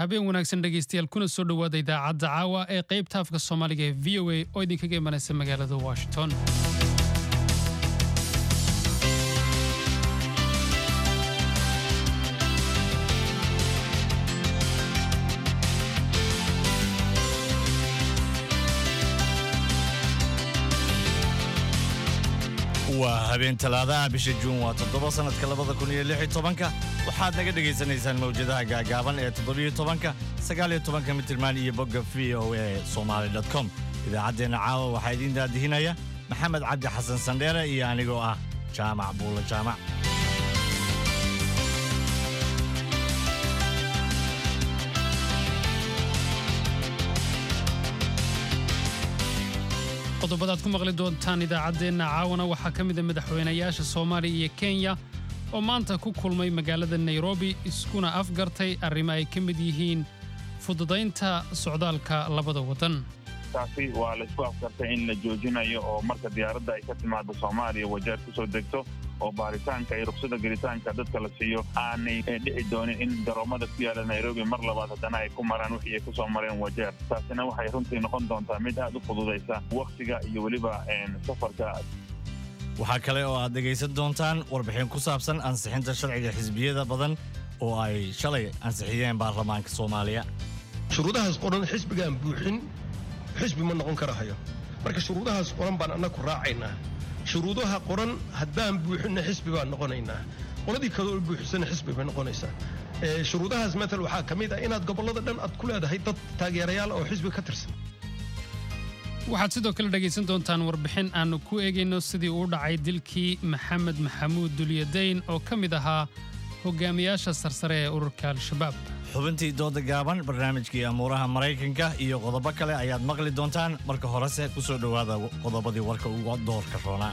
habeen wanaagsan dhegaystayaal kuna soo dhowaada idaacadda caawa ee qaybta afka soomaaliga ee v o a oo idinkaga imanaysa magaalada washington waa habeen talaadaha bisha juun waa toddoba sannadka labada kun iyo lix iyo tobanka waxaad naga dhegaysanaysaan mawjadaha gaagaaban ee toddobiyo tobanka sagaaliyo tobanka mitirmaan iyo bogga v o a somaali dot com idaacaddeenna caawa waxaa idiin daadihinaya maxamed cabdi xasan sandheere iyo anigoo ah jaamac buulla jaamac qodobadaad ku maqli doontaan idaacaddeenna caawana waxaa ka mida madaxweynayaasha soomaaliya iyo kenya oo maanta ku kulmay magaalada nairobi iskuna afgartay arrimo ay ka mid yihiin fududaynta socdaalka labada waddan taasi waa laysku afkartay in la joojinayo oo marka diyaaradda ay ka timaado soomaaliya wajeer ku soo degto oo baaritaanka iyo rugsada gelitaanka dadka la siiyo aanay dhici doonin in garoomada ku yaala nairobi mar labaad haddana ay ku maraan wixii ay ku soo mareen wajeer taasina waxay runtii noqon doontaa mid aad u fududaysa wakhtiga iyo weliba safarka waxaa kale oo aad dhegaysan doontaan warbixin ku saabsan ansixinta sharciga xisbiyada badan oo ay shalay ansixiyeen baarlamaanka soomaaliya shuruudahaas qoran xisbigaan buuxin xisbi ma noqon karahayo marka shuruudahaas qoran baan annaku raacaynaa shuruudaha qoran haddaan buuxinna xisbi baan noqonaynaa qoladii kaloo buuxisana xisbi bay noqonaysaa shuruudahaas matal waxaa ka mid ah inaad gobollada dhan aad ku leedahay dad taageerayaal oo xisbi ka tirsan waxaad sidoo kale dhegaysan doontaan warbixin aannu ku eegayno sidii uu dhacay dilkii maxamed maxamuud dulyadayn oo ka mid ahaa hogaamiyaasha sarsare ee ururka al-shabaab xubintii dooda gaaban barnaamijkii amuuraha maraykanka iyo qodobo kale ayaad maqli doontaan marka horese ku soo dhowaada qodobadii warka uga doorka roonaa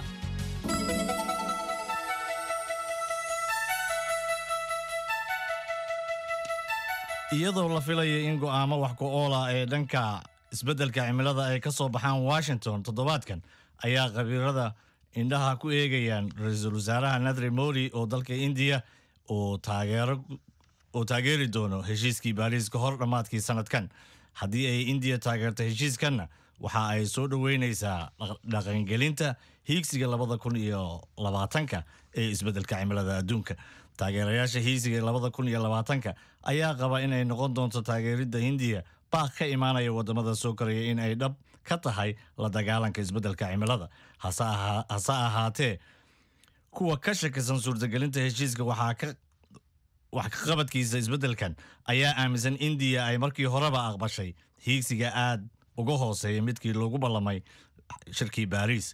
iyadoo la filaya in go'aamo wax ku-oola ee dhanka isbeddelka cimilada ay ka soo baxaan washington toddobaadkan ayaa khabiirada indhaha ku eegayaan ra-iisul wasaaraha nadri modi oo dalka indiya oo taageero oo taageeri doono heshiiskii baariis ka hor dhammaadkii sannadkan haddii ay indiya taageerto heshiiskanna waxa ay soo dhoweynaysaa dhaqangelinta hiigsiga labada kun iyo labaatanka ee isbeddelka cimilada adduunka taageerayaasha hiigsiga labada kun iyo labaatanka ayaa qaba inay noqon doonto taageeridda hindiya baaq ka imaanaya waddamada soo koraya in ay dhab ka tahay la dagaalanka isbeddelka cimilada hase ahaatee kuwa ka shakisan suurtagelinta heshiiska waxaa ka wax ka qabadkiisa isbeddelkan ayaa aaminsan indiya ay markii horeba aqbashay hiigsiga aad uga hooseeya midkii lagu ballamay shirkii baariis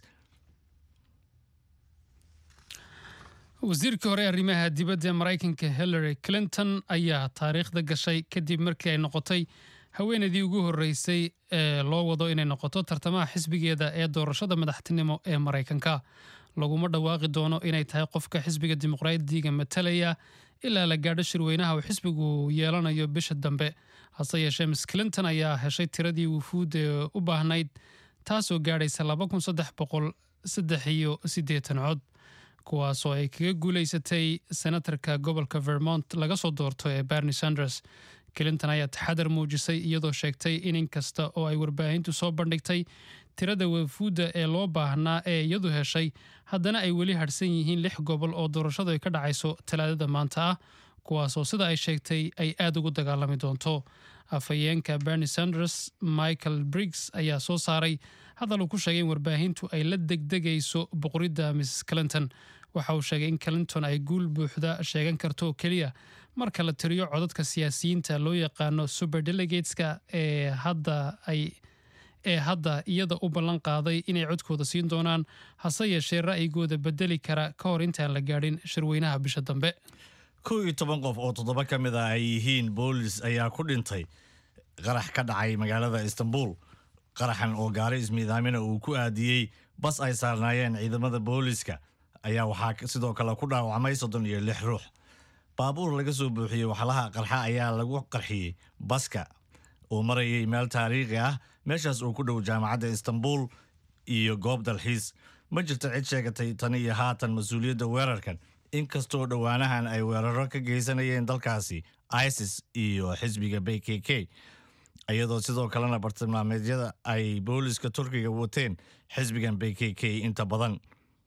wasiirkii hore arrimaha dibadda ee maraykanka hillary clinton ayaa taariikhda gashay kadib markii ay noqotay haweenaydii ugu horreysay ee loo wado inay noqoto tartamaha xisbigeeda ee doorashada madaxtinimo ee maraykanka laguma dhawaaqi doono inay tahay qofka xisbiga dimuqraadiga matalaya ilaa la gaadho shirweynaha uu xisbigu yeelanayo bisha dambe hase yeeshee miss clinton ayaa heshay tiradii wufuud ee u baahnayd taasoo gaadhaysa iyo siddeetan cod kuwaasoo ay kaga guulaysatay senatarka gobolka vermont laga soo doorto ee bernie sanders clinton ayaa taxadar muujisay iyadoo sheegtay in inkasta oo ay warbaahintu soo bandhigtay tirada wafuudda ee loo baahnaa ee iyadu heshay haddana ay weli hadhsan yihiin lix gobol oo doorashadu ay ka dhacayso talaadada maanta ah kuwaasoo sida ay sheegtay ay aad ugu dagaalami doonto afhayeenka bernie sanders michael briggs ayaa soo saaray hadal uu ku sheegay in warbaahintu ay la degdegayso boqoridda mrs clinton waxa uu sheegay in clinton ay guul buuxda sheegan karto oo keliya marka la tiriyo codadka siyaasiyiinta loo yaqaano super delegateska ee hadda ay ee hadda iyada u ballan qaaday inay codkooda siin doonaan hase yeeshee ra'yigooda bedeli kara ka hor intaan la gaadhin shirweynaha bisha dambe kow iyo toban qof oo toddoba ka mid ah ay yihiin boolis ayaa ku dhintay qarax ka dhacay magaalada istanbul qaraxan oo gaari ismiidaamina uu ku aadiyey bas ay saarnaayeen ciidamada booliska ayaa waxaa sidoo kale ku dhaawacmay soddon iyo lix ruux baabuur laga soo buuxiyey waxlaha qarxa ayaa lagu qarxiyey baska oo marayay meel taariikhi ah meeshaas uu ku dhow jaamacadda istanbul iyo goob dalxiis ma jirto cid sheegatay tan iyo haatan mas-uuliyadda weerarkan inkastoo dhowaanahan ay weeraro ka geysanayeen dalkaasi isis iyo xisbiga b k k iyadoo sidoo kalena bartilmaameedyada ay booliska turkiga wateen xisbigan b k k inta badan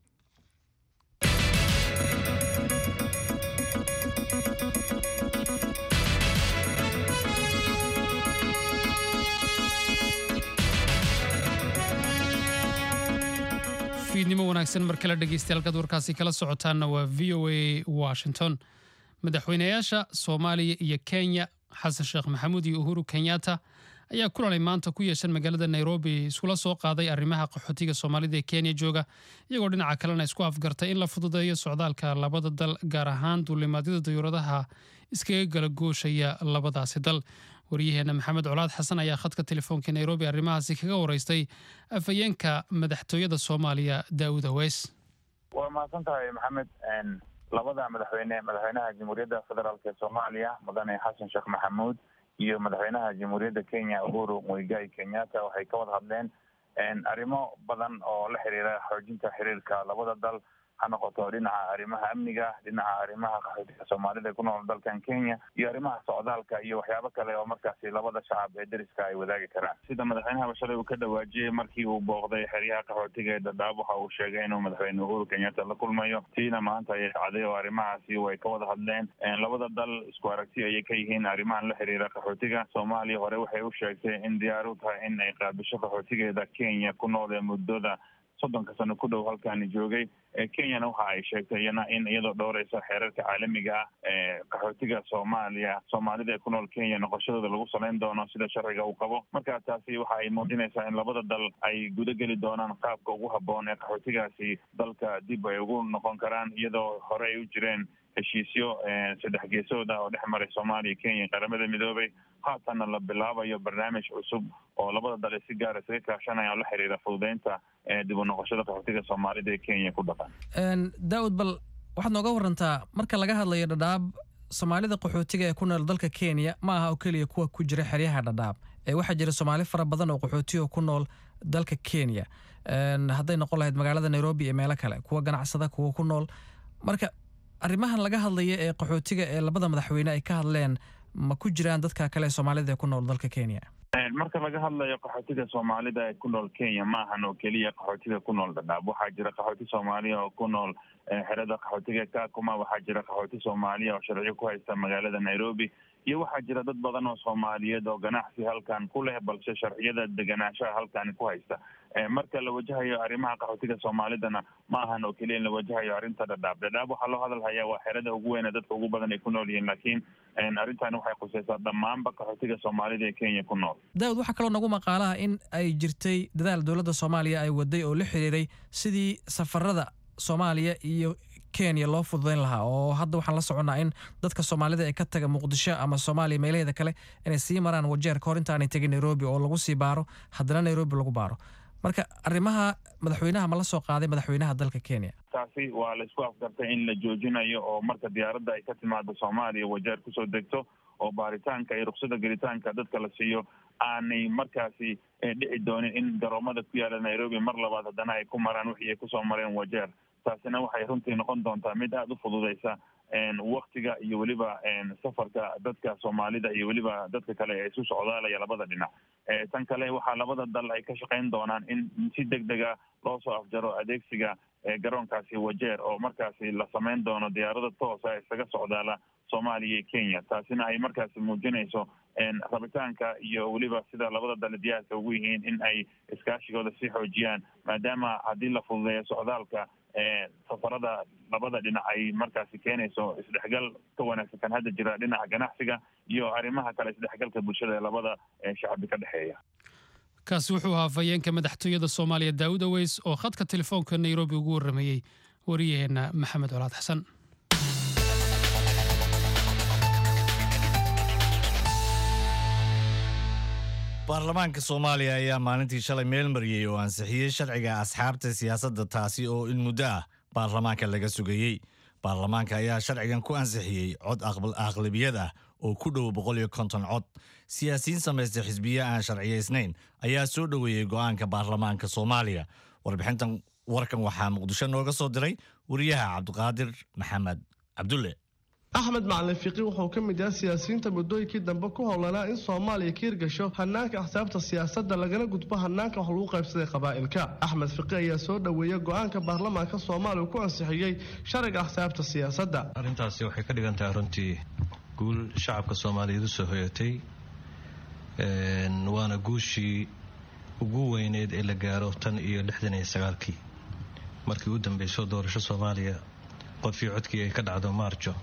fiidnimo wanaagsan mar kale dhegeystayaal halkaad warkaasi kala socotaanna waa v o a washington madaxweynayaasha soomaaliya iyo kenya xasan sheekh maxamuud iyo uhuru kenyatta ayaa kulanay maanta ku yeeshan magaalada nairobi iskula soo qaaday arrimaha qaxootiga soomaalida ee kenya jooga iyagoo dhinaca kalena isku afgartay in la fududeeyo socdaalka labada dal gaar ahaan duulimaadyada dayuuradaha iskaga gala gooshaya labadaasi dal waryaheena maxamed colaad xasan ayaa khadka telefoonka nairobi arrimahaasi kaga waraystay afhayeenka madaxtooyada soomaaliya daawud aweys waa mahadsan tahay maxamed labada madaxweyne madaxweynaha jamhuuriyadda federaalk ee soomaaliya mudane xasan sheekh maxamuud iyo madaxweynaha jamhuuriyadda kenya uhuru muigai kenyatta waxay ka wada hadleen arrimo badan oo la xiriira xoojinta xiriirka labada dal ha noqoto dhinaca arrimaha amniga dhinaca arrimaha qaxootiga soomaalida ee ku nool dalkan kenya iyo arrimaha socdaalka iyo waxyaabo kale oo markaasi labada shacab ee deriska ay wadaagi karaan sida madaxweynaha shalay uu ka dhawaajiyey markii uu booqday xeryaha qaxootiga ee dadaab waxa uu sheegay inuu madaxweyne uhuru kenyatta la kulmayo tiina maanta ayay dhacday oo arrimahaasi way ka wada hadleen labada dal isku aragti ayay ka yihiin arrimahan la xiriira qaxootiga soomaaliya hore waxay u sheegtay in diyaar u tahay in ay qaabisho qaxootigeeda kenya ku nool ee muddada soddonka sano ku dhow halkaani joogay kenyana waxa ay sheegtay iyana in iyadoo dhowreysa xeerarka caalamiga ah ee qaxootiga soomaaliya soomaalida ee ku nool kenya noqoshadooda lagu saleyn doono sida sharciga uu qabo marka taasi waxa ay muujinaysaa in labada dal ay guda geli doonaan qaabka ugu habboon ee qaxootigaasi dalka dib ay ugu noqon karaan iyadoo hore ay u jireen heshiisyo saddex geesooda oo dhex maray soomaaliya kenya qaramada midoobay haatanna la bilaabayo barnaamij cusub oo labada dal si gaara isaga kaashanaya oo la xiriira fududeynta dib u noqoshada qaxootiga soomaalida ee kenya ku dhaqan daawud bal waxaad nooga warantaa marka laga hadlayo dhadhaab soomaalida qaxootiga ee ku nool dalka kenya ma aha oo keliya kuwa ku jira xeryaha dhadhaab ee waxaa jira soomaali fara badan oo qaxootiga ku nool dalka kenya hadday noqon lahayd magaalada nairobi iyo meelo kale kuwa ganacsada kuwa ku nool marka arrimahan laga hadlaya ee qaxootiga ee labada madaxweyne ay ka hadleen ma ku jiraan dadka kale ee soomaalida ee ku nool dalka kenya marka laga hadlayo qaxootiga soomaalida ee ku nool kenya ma ahan oo keliya qaxootiga ku nool dhadhaab waxaa jira qaxooti soomaaliya oo ku nool xerada qaxootiga kakuma waxaa jira qaxooti soomaaliya oo sharciyo ku haysta magaalada nairobi iyo waxaa jira dad badan oo soomaaliyeed oo ganacsi halkan ku leh balse sharciyada deganaanshaha halkani ku haysta marka la wajahayo arrimaha qaxootiga soomaalidana ma ahan oo keliya in la wajahayo arrinta dhadhaab dhadhaab waxaa loo hadal hayaa waa xerada ugu weyn ee dadka ugu badan ay ku nool yihiin laakiin arrintani waxay khuseysaa dhammaanba qaxootiga soomaalida ee kenya ku nool daawud waxaa kaloo nagu maqaalaha in ay jirtay dadaal dowladda soomaaliya ay waday oo la xiriiray sidii safarada soomaaliya iyo kenya loo fududayn lahaa oo hadda waxaan la soconnaa in dadka soomaalida ee ka taga muqdisho ama soomaaliya meelaheeda kale inay sii maraan wajeer ka hor intaanay tegin nairobi oo lagu sii baaro haddana nairobi lagu baaro marka arrimaha madaxweynaha ma la soo qaaday madaxweynaha dalka kenya taasi waa la isku afgartay in la joojinayo oo marka diyaaradda ay ka timaado soomaaliya wajeer kusoo degto oo baaritaanka iyo ruksada gelitaanka dadka la siiyo aanay markaasi dhici doonin in garoomada ku yaala nairobi mar labaad haddana ay ku maraan wixii ay kusoo mareen wajeer taasina waxay runtii noqon doontaa mid aada u fududeysa waktiga iyo weliba safarka dadka soomaalida iyo weliba dadka kale ee isu socdaalaya labada dhinac tan kale waxaa labada dal ay ka shaqeyn doonaan in si deg dega loo soo afjaro adeegsiga garoonkaasi wajeer oo markaasi la sameyn doono diyaarada toosa isaga socdaala soomaaliya iyo kenya taasina ay markaasi muujinayso rabitaanka iyo weliba sida labada dal diyaarka ugu yihiin in ay iskaashigooda sii xoojiyaan maadaama haddii la fududeeyo socdaalka safarada labada dhinac ay markaasi keenayso isdhexgal ka wanaagsan kan hadda jira dhinaca ganacsiga iyo arrimaha kale isdhexgalka bulshada ee labada shacbi ka dhexeeya kaasi wuxuu ahaa afhayeenka madaxtooyada soomaaliya daawud aweys oo khadka telefoonka nairobi ugu warramayey wariyaheenna maxamed colaad xasan baarlamaanka soomaaliya ayaa maalintii shalay meel mariyey oo ansixiyey sharciga asxaabta siyaasadda taasi oo in muddo ah baarlamaanka laga sugayey baarlamaanka ayaa sharcigan ku ansixiyey cod aqlabiyad ah oo ku dhow boqol iyo konton cod siyaasiyiin samaysta xisbiye aan sharciyaysnayn ayaa soo dhoweeyey go'aanka baarlamaanka soomaaliya warbixintan warkan waxaa muqdisho nooga soo diray wariyaha cabdiqaadir maxamed cabdulle axmed macalin fiqi wuxuu ka mid yahay siyaasiyiinta muddooyinkii dambe ku howlanaa in soomaaliya ka hirgasho hanaanka axsaabta siyaasadda lagana gudbo hanaanka wax lagu qaybsaday qabaa'ilka axmed fiqi ayaa soo dhoweeyey go-aanka baarlamaanka soomaaliya ku ansixiyey sharciga axsaabta siyaasadda arrintaasi waxay ka dhigan tahay runtii guul shacabka soomaaliyeed usoo hoyatay waana guushii ugu weyneed ee la gaaro tan iyo lixdan iyo sagaalkii markii u dambeyso doorasho soomaaliya qofii codkii ay ka dhacdo maarjo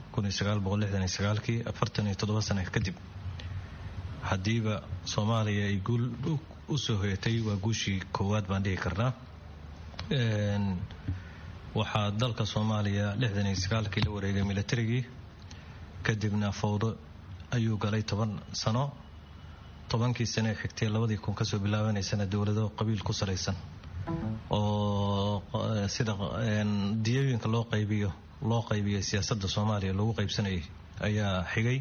kii afartan iyo toddoba sana kadib haddiiba soomaaliya ay guul u soo hoyatay waa guushii koowaad baan dhihi karnaa waxaa dalka soomaaliya lixdan iyo sagaalkii la wareegay milatarigii kadibna fowdo ayuu galay toban sano tobankii sane ee xigtay labadii kun kasoo bilaabanaysana dowlado qabiil ku salaysan oo sida diyooyinka loo qaybiyo loo qaybiyay siyaasadda soomaaliya lagu qaybsanayay ayaa xigay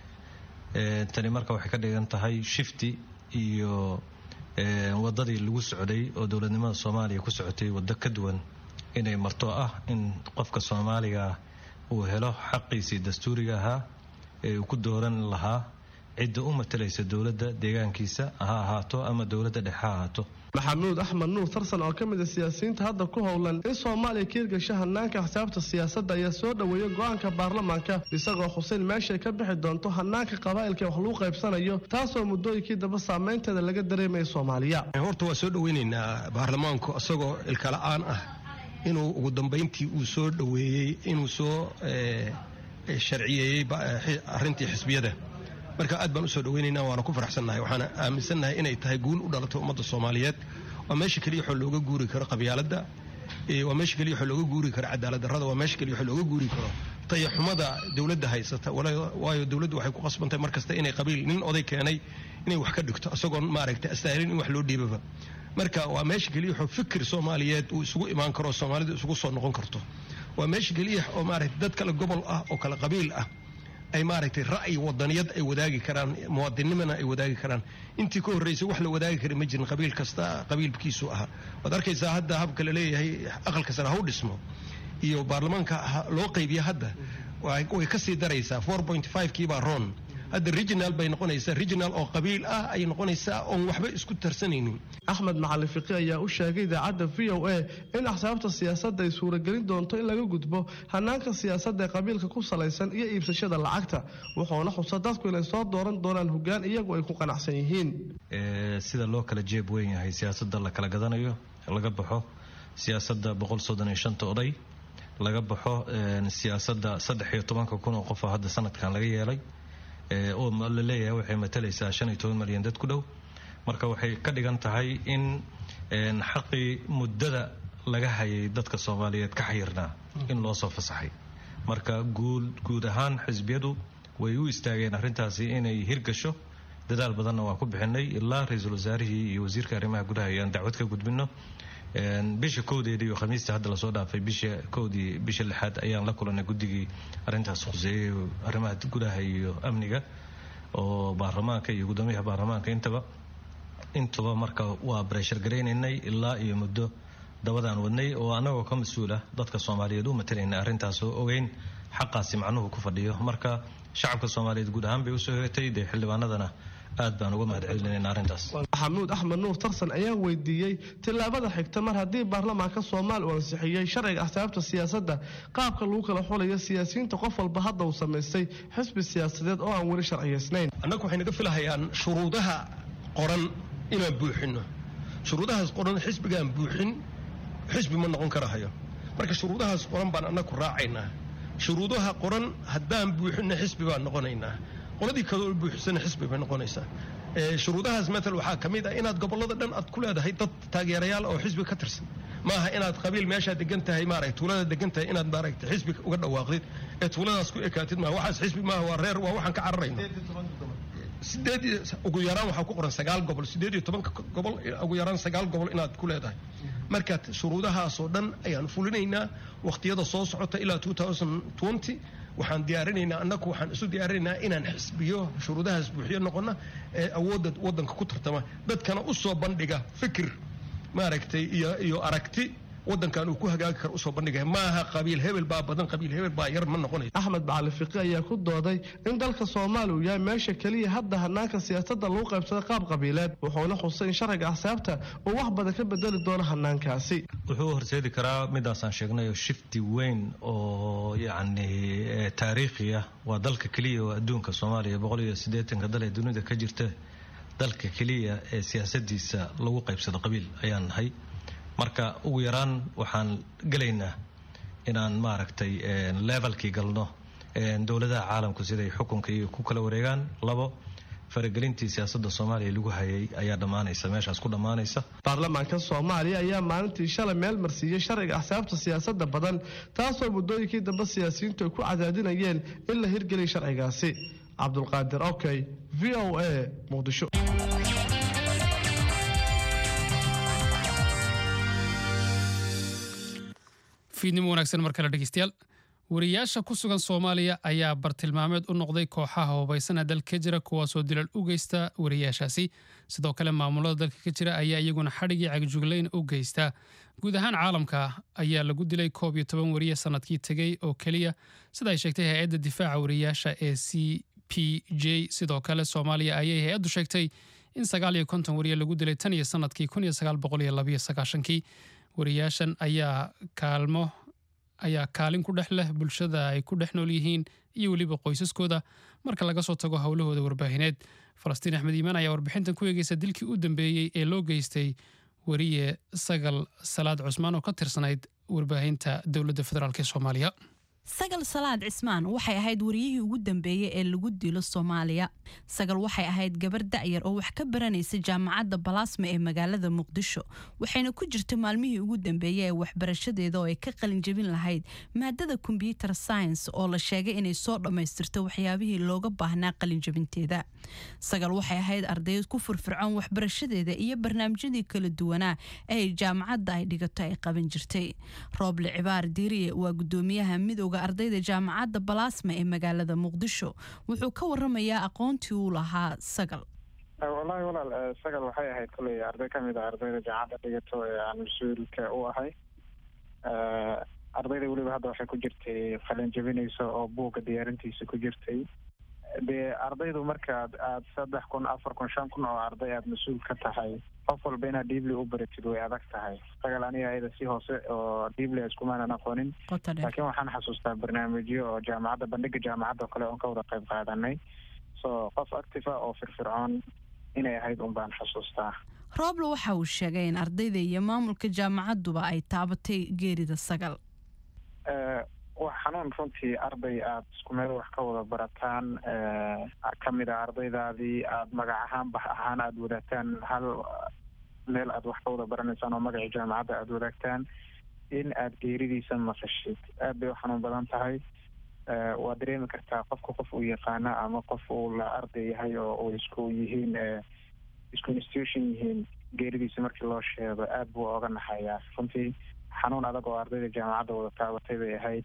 tani marka waxay ka dhigan tahay shifti iyo wadadii lagu socday oo dowladnimada soomaaliya ku socotay waddo ka duwan inay marto ah in qofka soomaaliga uu helo xaqiisii dastuuriga ahaa ee uu ku dooran lahaa cidda u matalaysa dowladda deegaankiisa ha ahaato ama dowladda dhexe ha ahaato maxamuud axmed nuur tarsan oo ka mid a siyaasiyiinta hadda ku howlan in soomaaliya ka hirgasho hanaanka axsaabta siyaasadda ayaa soo dhoweeyey go-aanka baarlamaanka isagoo xuseyn meeshay ka bixi doonto hanaanka qabaa'ilka wax lagu qaybsanayo taasoo muddooyinkii dambe saameynteeda laga dareemaya soomaaliya horta waa soo dhoweynaynaa baarlamaanku isagoo ilkala-aan ah inuu ugu dambayntii uu soo dhoweeyey inuu soo sharciyeeyey arrintii xisbiyada marka aad baan usoo dhaweynaynaa waana ku faraxsannahay waxaana aaminsannahay inay tahay guul u dhalatay ummadda soomaaliyeed waa meesha keliya waxoo looga guuri karo qabyaaladda waa meesha keliya waxoo looga guuri karo cadaalad darrada waa meesha keliya waxoo looga guuri karo tayaxumada dowladda haysata waayo dowladdu waxay ku qasbantahay mar kasta inay qabiil nin oday keenay inay wax ka dhigto isagoon maaragtay astaahilin in wax loo dhiibaba marka waa meesha keliya waxoo fikir soomaaliyeed uu isugu imaan karo soomaalidu isugu soo noqon karto waa meesha keliya oo maaragtay dad kale gobol ah oo kale qabiil ah ay maaragtay ra'yi wadaniyad ay wadaagi karaan muwaadinnimana ay wadaagi karaan intii ka horreysay wax la wadaagi kara ma jirin qabiil kasta qabiilkiisu ahaa waad arkaysaa hadda habka la leeyahay aqalka sare ha u dhismo iyo baarlamaanka loo qaybiya hadda way ka sii daraysaa kii baa ron hadda regional bay noqonaysaa regional oo qabiil ah ay noqonaysaa oon waxba isku tarsanaynin axmed macalin fiqi ayaa u sheegay idaacadda v o a in axsaabta siyaasadda ay suuragelin doonto in laga gudbo hanaanka siyaasadda ee qabiilka ku salaysan iyo iibsashada lacagta wuxuuna xusa dadku inay soo dooran doonaan hoggaan iyagu ay ku qanacsan yihiin sida loo kala jeeb weyn yahay siyaasadda la kala gadanayo laga baxo siyaasadda oday laga baxo siyaasadda saddex iyo tobanka kun oo qofoo hadda sanadkan laga yeelay oo la leeyahay waxay matalaysaa shan iyo toban malyan dad ku dhow marka waxay ka dhigan tahay in xaqii muddada laga hayay dadka soomaaliyeed ka xayirnaa in loo soo fasaxay marka guud ahaan xisbiyadu way u istaageen arrintaasi inay hirgasho dadaal badanna waan ku bixinay ilaa ra-iisul wasaarihii iyo wasiirka arrimaha gudaha ayaan dacwad ka gudbino bisha kowdeeda iyo khamiista hadda lasoo dhaafay bisha kowdii bisha lixaad ayaan la kulanay guddigii arrintaas khuseeyey arrimaha gudaha iyo amniga oo baarlamaanka iyo guddoomiyaha baarlamaanka intaba intuba marka waa breshar garaynaynay ilaa iyo muddo dabadaan wadnay oo annagoo ka mas-uula dadka soomaaliyeed u matalayna arrintaas oo ogeyn xaqaasi macnuhu ku fadhiyo marka shacabka soomaaliyeed guud ahaan bay usoo hoyatay dee xildhibaanadana aad baan uga mahad celinayna arrintaas maxamuud axmed nuur tarsan ayaa weydiiyey tillaabada xigta mar haddii baarlamaanka soomaaliya uu ansixiyey sharciga axsaabta siyaasadda qaabka lagu kala xulayo siyaasiyiinta qof walba hadda uu samaystay xisbi siyaasadeed oo aan weli sharciyaysnayn annagu waxay naga filahayaan shuruudaha qoran inaan buuxinno shuruudahaas qoran xisbigaan buuxin xisbi ma noqon karahayo marka shuruudahaas qoran baan annagu raacaynaa shuruudaha qoran haddaan buuxinna xisbi baan noqonaynaa qoladii kaloo buuxisana xisbi bay noqonaysaa shuruudahaas matal waxaa ka mid ah inaad gobollada dhan aad ku leedahay dad taageerayaal oo xisbi ka tirsan maaha inaad qabiil meeshaa degan tahay maaragta tuulada degan tahay inaad maaragta xisbi uga dhawaaqdid ee tuuladaas ku ekaatid maaha waxaas xisbi maaha waa reer waa waxaan ka cararayno sideed ugu yaraan waxaa ku qoran sagaal gobol sideed iyo tobanka gobol ugu yaraan sagaal gobol inaad ku leedahay marka shuruudahaasoo dhan ayaan fulinaynaa waqtiyada soo socota ilaa waxaan diyaarinaynaa annagu waxaan isu diyaarinaynaa inaan xisbiyo shuruudahaas buuxiyo noqona ee awoodda waddanka ku tartama dadkana u soo bandhiga fikir maaragtay iyo iyo aragti wadankan uu ku hagaagi karo usoo bandhigaya maaha qabiil hebel baa badan qabiil hebel baa yar ma noqonayo axmed bacali fiqi ayaa ku dooday in dalka soomaaliya uu yahay meesha keliya hadda hanaanka siyaasadda lagu qaybsada qaab qabiileed wuxuuna xusay in sharciga axsaabta uu wax badan ka bedeli doono hanaankaasi wuxuu horseedi karaa midaasaan sheegnay oo shifti weyn oo yacni taariikhi ah waa dalka keliya oo adduunka soomaaliya boqol iyo siddeetanka dal ee dunida ka jirta dalka keliya ee siyaasadiisa lagu qaybsado qabiil ayaan nahay marka ugu yaraan waxaan gelaynaa inaan maaragtay levelkii galno dowladaha caalamku siday xukunka iyo ku kala wareegaan labo faragelintii siyaasadda soomaaliya lagu hayay ayaa dhammaanaysa meeshaas ku dhammaanaysa baarlamaanka soomaaliya ayaa maalintii shalay meel marsiiyey sharciga axsaabta siyaasadda badan taasoo muddooyinkii dambe siyaasiyiintu ay ku cadaadinayeen in la hirgeliya sharcigaasi cabdulqaadir okey v o a muqdisho fiidnimo wanaagsan mar kale dhegeystayaal wariyaasha ku sugan soomaaliya ayaa bartilmaameed u noqday kooxaha hubaysana dalka ka jira kuwaasoo dilal u geysta wariyaashaasi sidoo kale maamulada dalka ka jira ayaa iyaguna xadhigii cagjuglayn u geysta guud ahaan caalamka ayaa lagu dilay koob iyo toban wariye sanadkii tegey oo keliya sida ay sheegtay hay-adda difaaca wariyaasha ee c p j sidoo kale soomaaliya ayay hay-addu sheegtay in sagaal iyo konton wariye lagu dilay tan iyo sanadkii kun iyo sagaal boqol iyo labayo sagaashankii wariyaashan ayaa kaalmo ayaa kaalin ku dhex leh bulshada ay ku dhex nool yihiin iyo weliba qoysaskooda marka laga soo tago howlahooda warbaahineed falastiin axmed iimaan ayaa warbixintan ku eegeysa dilkii u dambeeyey ee loo geystay wariye sagal salaad cusmaan oo ka tirsanayd warbaahinta dowladda federaalk ee soomaaliya sagal salaad cismaan waxay ahayd wariyihii ugu dambeeyey ee lagu dilo soomaaliya sagal waxay ahayd gabar da'yar oo wax ka baranaysa jaamacadda balaasma ee magaalada muqdisho waxayna ku jirta maalmihii ugu dambeeyey ee waxbarashadeeda oo ay ka qalinjabin lahayd maadada kombyuter science oo la sheegay inay soo dhammaystirto waxyaabihii looga baahnaa qalinjabinteeda sagal waxay ahayd ardayd ku furfircoon waxbarashadeeda iyo barnaamijyadii kala duwanaa ee jaamacadda ay dhigato ay qaban jirtay rooble cibaar diiriye waa gudoomiyaha midooda ardayda jaamacadda balaasma ee magaalada muqdisho wuxuu ka waramayaa aqoontii uu lahaa sagal wallaahi walaal sagal waxay ahayd koley arday ka mid a ardayda jaamacadda dhigato ee aan mas-uulka u ahay ardayda weliba hadda waxay ku jirtay qalin jabinayso oo buugga diyaarintiisa ku jirtay dee ardaydu markaad aada saddex kun afar kun shan kun oo arday aada mas-uul ka tahay qof walba inaad dhiibli u baratid way adag tahay sagal aniga ayada si hoose oo dhiibli iskumaanan aqoonin laakiin waxaan xasuustaa barnaamijyo oo jaamacadda bandhiga jaamacadda oo kale oon ka wada qayb qaadanay so qof active ah oo firfircoon inay ahayd un baan xasuustaa rooble waxa uu sheegay in ardayda iyo maamulka jaamacadduba ay taabatay geerida sagal wax xanuun runtii arday aada isku meel wax ka wada barataan ka mid a ardaydaadii aada magac ahaan bax ahaan aada wadaagtaan hal meel aada wax ka wada baranaysaan oo magacii jaamacadda aada wadaagtaan in aada geeridiisa maqashid aad bay u xanuun badan tahay waa dareemi kartaa qofka qof uu yaqaana ama qof uu la arday yahay oo uu isku yihiin isku institution yihiin geeridiisa markii loo sheego aada buu oga naxayaa runtii xanuun adag oo ardayda jaamacadda wada taabatay bay ahayd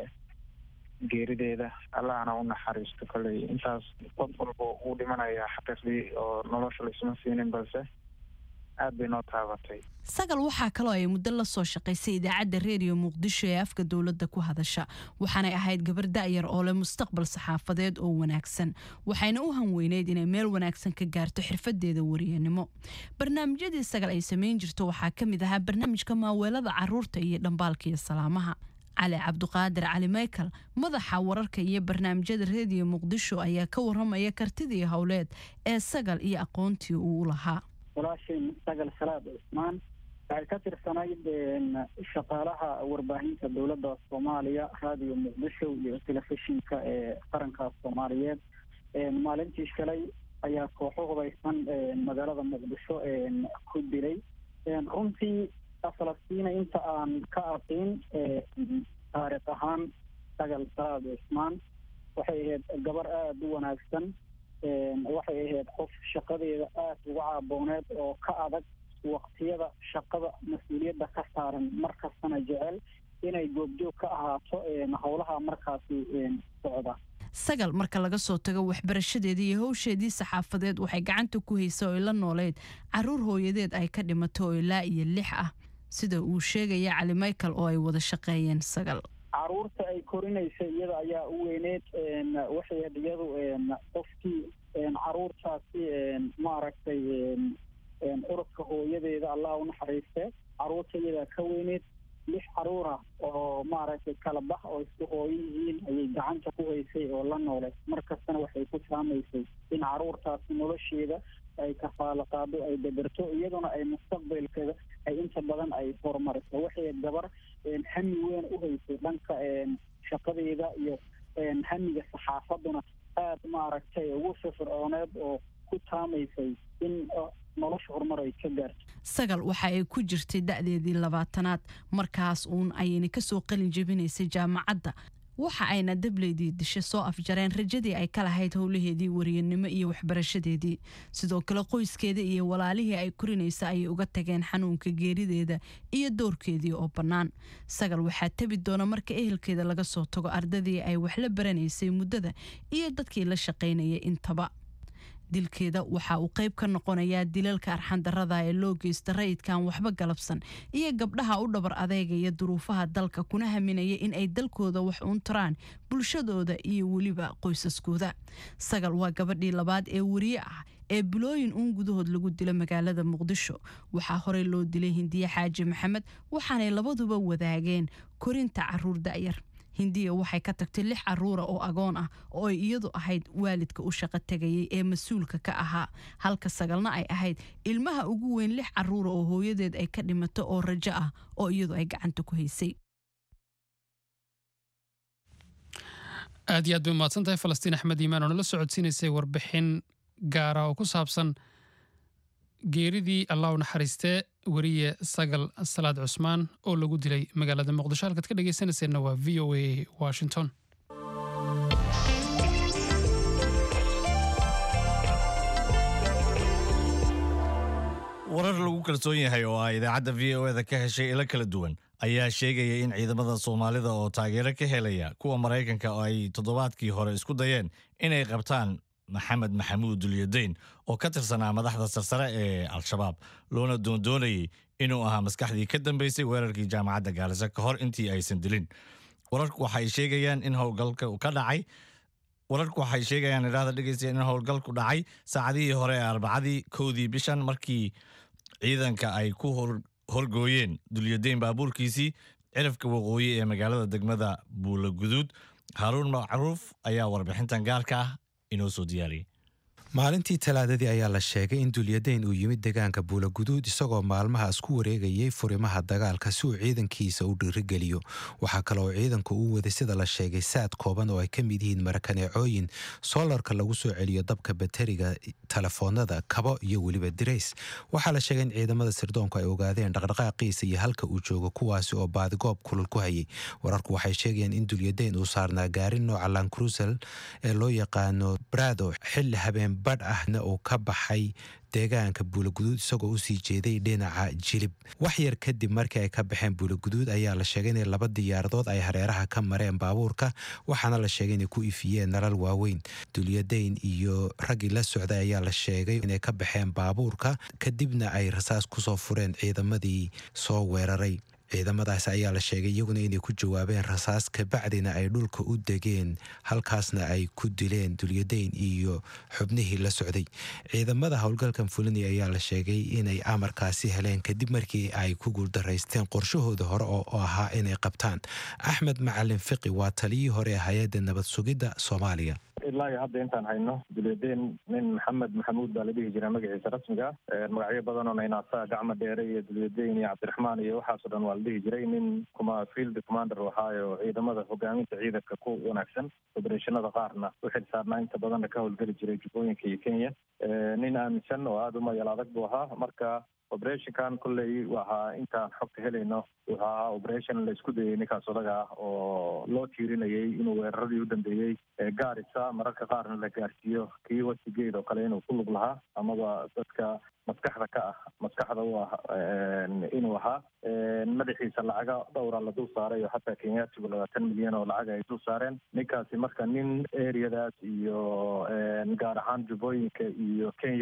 geerideeda allahna u naxariisto kolley intaas qof walba uu dhimanayaa xaqiiqdii oo nolosha laisma siinin balse aad bay noo taabatay sagal waxaa kaloo ay muddo la soo shaqaysay idaacadda reediyo muqdisho ee afka dowladda ku hadasha waxaanay ahayd gabar da'yar oo leh mustaqbal saxaafadeed oo wanaagsan waxayna u hanweyneyd inay meel wanaagsan ka gaarto xirfadeeda wariyanimo barnaamijyadii sagal ay samayn jirto waxaa ka mid ahaa barnaamijka maaweelada caruurta iyo dhambaalka iyo salaamaha cali cabduqaadir cali michael madaxa wararka iyo barnaamijyada reediyo muqdisho ayaa ka waramaya kartidii howleed ee sagal iyo aqoontii uu lahaa walaashay sagal salaad cusmaan waxay ka tirsanayd shaqaalaha warbaahinta dowladda soomaaliya raadiyo muqdisho iyo telefishinka ee qaranka soomaaliyeed maalintii shalay ayaa kooxo hubaysan magaalada muqdisho ku dilay runtii falastiina inta aan ka aqin taariikh ahaan sagal salaad cusmaan waxay ahayd gabar aada u wanaagsan waxay ahayd qof shaqadeeda aada uga caabooneed oo ka adag waqtiyada shaqada mas-uuliyadda ka saaran markastana jecel inay goobjoog ka ahaato howlaha markaasi socda sagal marka laga soo tago waxbarashadeedii iyo howsheedii saxaafadeed waxay gacanta ku haysa oo la nooleyd caruur hooyadeed ay ka dhimato oo ilaa iyo lix ah sida uu sheegaya cali michael oo ay wada shaqeeyeen sagal caruurta ay korinaysa iyada ayaa u weyneed waxay had iyadu qofkii caruurtaasi maaragtay urudka hooyadeeda allah u naxariiste caruurta iyadaa ka weyneed lix caruura oo maaragtay kala bax oo isku hooyo yihiin ayay gacanta ku haysay oo la noolay mar kastana waxay ku saamaysay in caruurtaasi nolosheeda ay kafaalo qaado ay dabarto iyaduna ay mustaqbalkeeda ay inta badan ay horumariso waxay gabar hami weyn u haysay dhanka shaqadeeda iyo hamiga saxaafaduna aada maaragtay ugu firfircooneed oo ku taamaysay in nolosha horumar ay ka gaarto sagal waxa ay ku jirtay da'deedii labaatanaad markaas uun ayayna kasoo qalin jebinaysay jaamacadda waxa ayna dableydii dishe soo afjareen rajadii ay ka lahayd howlaheedii wariyanimo iyo waxbarashadeedii sidoo kale qoyskeeda iyo walaalihii ay korinaysa ayay uga tageen xanuunka geerideeda iyo doorkeedii oo bannaan sagal waxaa tebi doona marka ehelkeeda laga soo tago ardadii ay wax la baranaysay muddada iyo dadkii la shaqaynayay intaba dilkeeda waxa uu qayb ka noqonayaa dilalka arxandarada ee loo geysta rayidkan waxba galabsan iyo gabdhaha u dhabar adeegaya duruufaha dalka kuna haminaya in ay dalkooda wax uun taraan bulshadooda iyo weliba qoysaskooda sagal waa gabadhii labaad ee weriye ah ee bilooyin uun gudahood lagu dilo magaalada muqdisho waxaa horey loo dilay hindiye xaaji maxamed waxaanay labaduba wadaageen korinta caruur da'yar hindiya waxay ka tagtay lix caruura oo agoon ah oo ay iyadu ahayd waalidka u shaqo tegayay ee mas-uulka ka ahaa halka sagalna ay ahayd ilmaha ugu weyn lix caruura oo hooyadeed ay ka dhimato oo rajo ah oo iyadu ay gacanta ku haysay aad iyo aad bay umahadsan tahay falastiin axmed iimaan oo nala socodsiinaysay warbixin gaara oo ku saabsan geeridii allah u naxariistee weriye sagal salaad cusmaan oo lagu dilay magaalada muqdisho halkaad ka dhegaysanayseena waa v o a washington warar lagu kalsoon yahay oo ah idaacadda v o eda ka heshay ilo kala duwan ayaa sheegaya in ciidamada soomaalida oo taageero ka helaya kuwa maraykanka oo ay toddobaadkii hore isku dayeen inay qabtaan maxamed maxamuud dulyadayn oo ka tirsanaa madaxda sarsare ee al-shabaab loona doondoonayay inuu ahaa maskaxdii ka dambeysay weerarkii jaamacadda gaarisa ka hor intii aysan dilin wararku waxay sheegayaan in howlgalka ka dhacay wararku waxay sheegayaan idhaahda dhegeystayaa in howlgalku dhacay saacadihii hore ee arbacadii kowdii bishan markii ciidanka ay ku horgooyeen dulyadayn baabuurkiisii cirafka waqooyi ee magaalada degmada buula guduud haaruun macruuf ayaa warbixintan gaarka ah inoo soo diyaariyay maalintii talaadadii ayaa la sheegay in dulyadayn uu yimid deegaanka buulaguduud isagoo maalmahaas ku wareegayay furimaha dagaalka si uu ciidankiisa u dhiirigeliyo waxaa kale oo ciidanku uu waday sida la sheegay saad kooban oo ay ka mid yihiin marakaneecooyin soolarka lagu soo celiyo dabka bateriga telefoonada kabo iyo weliba dirays waxaa la sheegay in ciidamada sirdoonku ay ogaadeen dhaqdhaqaaqiisa iyo halka uu joogo kuwaasi oo baadigoob kulul ku hayay wararku waxay sheegayaan in dulyadayn uu saarnaa gaarin nooca lankrusel ee loo yaqaano brado xilli habeen badh ahna uu ka baxay deegaanka buulaguduud isagoo usii jeeday dhinaca jilib wax yar kadib markii ay ka baxeen buulaguduud ayaa la sheegay inay laba diyaaradood ay hareeraha ka mareen baabuurka waxaana la sheegay inay ku ifiyeen nalal waaweyn dulyadayn iyo raggii la socday ayaa la sheegay inay ka baxeen baabuurka kadibna ay rasaas kusoo fureen ciidamadii soo weeraray ciidamadaas ayaa la sheegay iyaguna inay ku jawaabeen rasaas kabacdina ay dhulka u degeen halkaasna ay ku dileen dulyadayn iyo xubnihii la socday ciidamada howlgalkan fulinaya ayaa la sheegay inay amarkaasi heleen kadib markii ay ku guuldaraysteen qorshahooda hore oo ahaa inay qabtaan axmed macalin fiqi waa taliyii hore ee hay-adda nabad sugidda soomaaliya ilaa iyo hadda intaan hayno dulyadayn nin maxamed maxamuud baa la dhihi jiraa magaciisa rasmiga magacyo badanoo naynaasaa gacmo dheere iyo dulyadayn iyo cabdiraxmaan iyo waxaasoo dhan waa la dhihi jiray nin kuma field commander ahaayo ciidamada hogaaminta ciidanka ku wanaagsan obereshanada qaarna u xil saarnaa inta badanna ka howlgeli jiray jubbooyinka iyo kenya nin aaminsan oo aada u mayal adag buu ahaa marka operationkan kolley waxaa intaan xogta helayno wuxuu ahaa operation la isku dayay ninkaas odaga ah oo loo tiirinayay inuu weeraradii u dambeeyey gaarisa mararka qaarna la gaarsiiyo kii wasigeed oo kale inuu ku lug lahaa amaba dadka maskaxda ka ah maskaxda u ah inuu ahaa madaxiisa lacaga dhowra la dul saaray oo xataa kenyaatigu labaatan milyan oo lacag ay dul saareen ninkaasi marka nin areadaas iyo gaar ahaan jubbooyinka iyo kenyada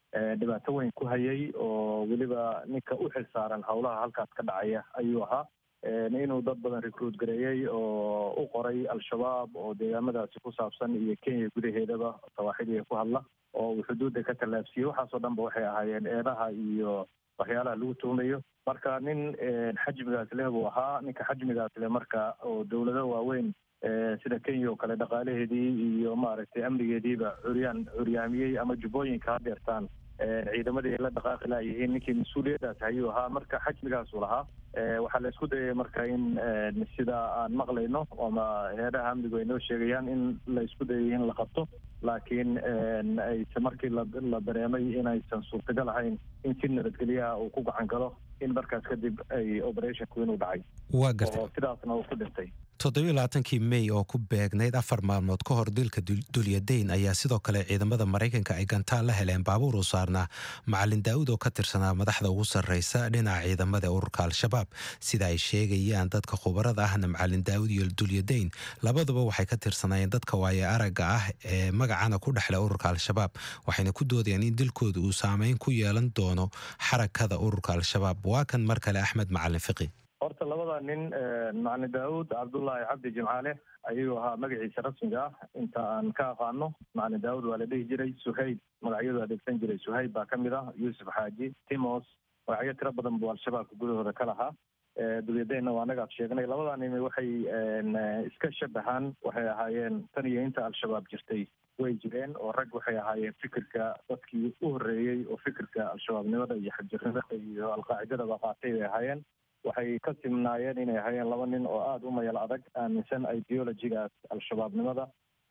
dhibaato weyn ku hayay oo weliba ninka u xil saaran howlaha halkaas ka dhacaya ayuu ahaa inuu dad badan recruit gareeyey oo u qoray al-shabaab oo deegaamadaasi ku saabsan iyo kenya gudaheedaba sawaaxiliga ku hadla oo uu xuduudda ka tallaabsiyey waxaasoo dhan ba waxay ahaayeen eedaha iyo waxyaalaha lagu tuumayo marka nin xajmigaas leh buu ahaa ninka xajmigaas leh marka oo dowlado waaweyn sida kenya oo kale dhaqaalaheedii iyo maaragtay amnigeediiba curyaan curyaamiyey ama jubbooyinka hadeertaan ciidamadii ay la dhaqaaqi laayihiin ninkii mas-uuliyaddaas ayuu ahaa marka xajmigaasuu lahaa waxaa la isku dayay marka in sida aan maqlayno ama heedaha amnigu ay noo sheegayaan in la isku dayay in la qabto laakiin ayse markii la dareemay inaysan suurtagal ahayn in si nabadgelyaha uu ku gacan galo in markaas kadib ay operationku inuu dhacay waa gartay oo sidaasna uu ku dhintay toddobiyo labaatankii mey oo ku beegnayd afar maalmood ka hor dilka dulyadayn ayaa sidoo kale ciidamada maraykanka ay gantaal la heleen baabuur u saarnaa macalin daa'uud oo ka tirsanaa madaxda ugu sarreysa dhinaca ciidamada ururka al-shabaab sida ay sheegayaan dadka khubarada ahna macalin daa'uud iyo dulyadayn labaduba waxay ka tirsanaayeen dadka waaye aragga ah ee magacana ku dhexle ururka al-shabaab waxayna ku doodayaan in dilkooda uu saameyn ku yeelan doono xarakada ururka al-shabaab waa kan mar kale axmed macalin fiqi horta labada nin macalin daawud cabdullaahi cabdi jimcaale ayuu ahaa magaciisa rasmiga ah inta aan ka aqaano macalin daawud waa la dhihi jiray suhayb magacyadu adeegsan jiray suhayb baa ka mid ah yuusuf xaaji timos magacyo tiro badan buu al-shabaabka gudahooda ka lahaa dulyadeenna waa anagaad sheegnay labada nin waxay iska shabahaan waxay ahaayeen tan iyo inta al-shabaab jirtay way jireen oo rag waxay ahaayeen fikirka dadkii u horreeyey oo fikirka al-shabaabnimada iyo xagjirnimada iyo alqaacidadaba qaatay bay ahaayeen waxay ka simnaayeen inay ahaayeen laba nin oo aada u mayal adag aaminsan ideologigaas al-shabaabnimada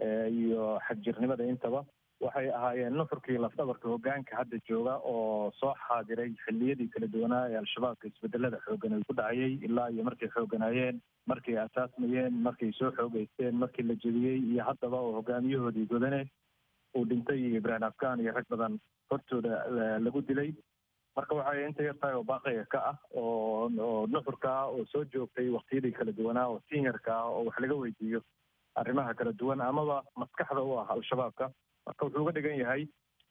iyo xagjirnimada intaba waxay ahaayeen nuxurkii lafdhabarka hogaanka hadda jooga oo soo xaadiray xilliyadii kala duwanaa ee al-shabaabka isbedelada xoogan ay ku dhacayay ilaa iyo markay xooganaayeen markay asaasmayeen markay soo xoogeysteen markii la jebiyey iyo haddaba oo hogaamiyahoodii godane uu dhintay iyo ibrahim afghan iyo rag badan hortooda lagu dilay marka waxay inta yartahay oo baaqiga ka ah oo oo nuxurka ah oo soo joogtay waktiyadii kala duwanaa oo seniorka ah oo wax laga weydiiyo arrimaha kala duwan amaba maskaxda u ah al-shabaabka marka wuxuu uga dhigan yahay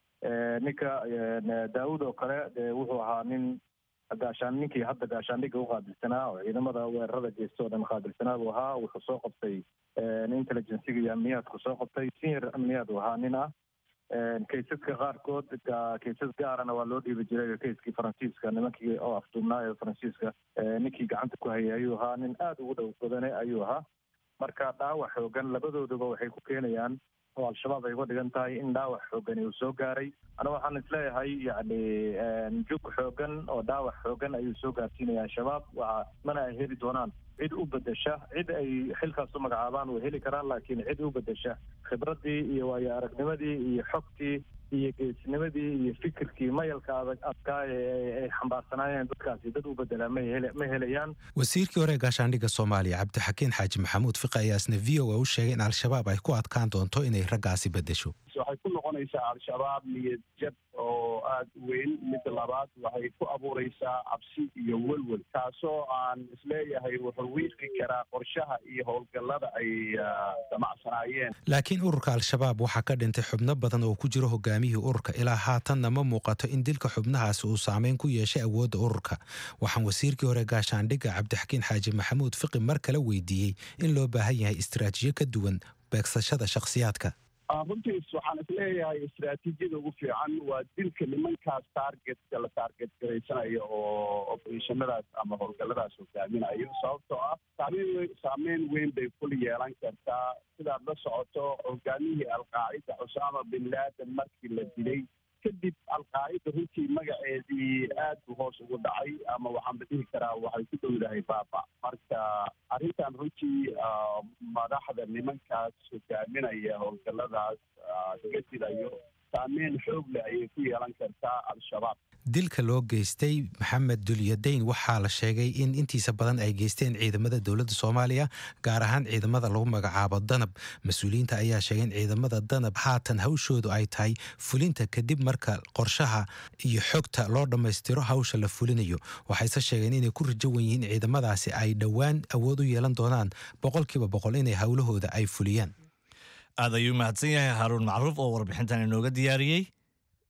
ninka daawud oo kale dee wuxuu ahaa nin gaashaan ninkii hadda gaashaandhigga u qaabilsanaa oo ciidamada weerarada geysta oo dhan qaabilsanaa buu ahaa wuxuu soo qabtay intelligenciga iyo amniyaadku soo qabtay senior amniyaad uu ahaa nin ah kaysaska qaarkood kaysas gaarana waa loo dhiibi jiray kayskii faransiiska nimankii oo afduubnaa ee faransiiska ninkii gacanta ku hayay ayuu ahaa nin aada ugu dhow badane ayuu ahaa marka dhaawac xoogan labadooduba waxay ku keenayaan oo al-shabaab ay uga dhigan tahay in dhaawac xoogani uu soo gaaray ana waxaan isleeyahay yacni jug xoogan oo dhaawac xoogan ayuu soo gaarsiinaya al-shabaab waa mana ay heli doonaan cid u bedesha cid ay xilkaas u magacaabaan way heli karaan laakiin cid u bedesha khibraddii iyo waayo aragnimadii iyo xogtii iyo geesnimadii iyo fikirkii mayalka adag adkaa ee ay xambaarsanaayeen dadkaasi dad u bedelaa ma hele ma helayaan wasiirkii hore ee gaashaandhigga soomaaliya cabdixakiin xaaji maxamuud fiqi ayaa isna v o a u sheegay in al-shabaab ay ku adkaan doonto inay raggaasi bedesho waxay ku noqonaysaa al-shabaab niyad jab oo aada u weyn midda labaad waxay ku abuureysaa cabsi iyo welwel taasoo aan isleeyahay wuxuu wiiqi karaa qorshaha iyo howlgallada ay damacsanaayeen laakiin ururka al-shabaab waxaa ka dhintay xubno badan oo ku jiro hogaamiyihii ururka ilaa haatanna ma muuqato in dilka xubnahaasi uu saameyn ku yeeshay awoodda ururka waxaan wasiirkii hore gaashaandhigga cabdixakiin xaaji maxamuud fiqi mar kale weydiiyey in loo baahan yahay istaraatiijiyo ka duwan beegsashada shakhsiyaadka runtiis waxaan isleeyahay istraatiijiyada ugu fiican waa dilka nimankaas taargetka la taarget garaysanayo oo opereshonadaas ama howlgalladaas hogaaminayo sababtoo ah saameyn weyn saameyn weyn bay kul yeelan kartaa sidaad la socoto hogaamiyihii alqaacida cusaama bin laaden markii la dilay kadib alqaacida runtii magaceedii aad buu hoos ugu dhacay ama waxaan la dhihi karaa waxay ku dhowdahay baaba marka arrintan runtii madaxda nimankaas hogaaminaya howlgalladaas laga dilayo saameyn xoog leh ayay ku yeelan kartaa al-shabaab dilka loo geystay maxamed dulyadayn waxaa la sheegay in intiisa badan ay geysteen ciidamada dowladda soomaaliya gaar ahaan ciidamada lagu magacaabo danab mas-uuliyiinta ayaa sheegay in ciidamada danab haatan hawshoodu ay tahay fulinta kadib marka qorshaha iyo xogta loo dhammaystiro hawsha la fulinayo waxayse sheegeen inay ku rajo wan yihiin ciidamadaasi ay dhowaan awood u yeelan doonaan boqolkiiba boqol inay howlahooda ay fuliyaan aad ayuu mahadsan yahay haaruun macruuf oo warbixintan inooga diyaariyey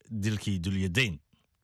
dilkii dulyadayn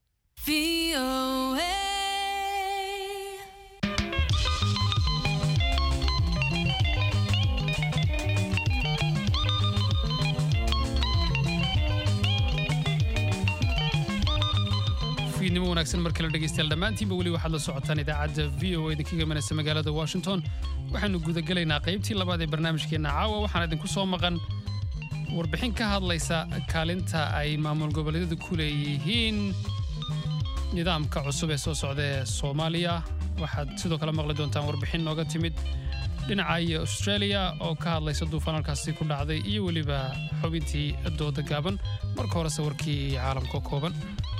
fiidnimo wanaagsan mar kale dhegaystayaal dhammaantiinba weli waxaad la socotaan idaacadda v o idinka gamanaysa magaalada washington waxaanu gudagelaynaa qaybtii labaad ee barnaamijkeenna caawa waxaan idinku soo maqan warbixin ka hadlaysa kaalinta ay maamul goboleedyadu ku leeyihiin nidaamka cusub ee soo socda ee soomaaliya waxaad sidoo kale maqli doontaan warbixin nooga timid dhinaca iyo australia oo ka hadlaysa duufaan halkaasi ku dhacday iyo weliba xubintii dooda gaaban marka horese warkii caalamka kooban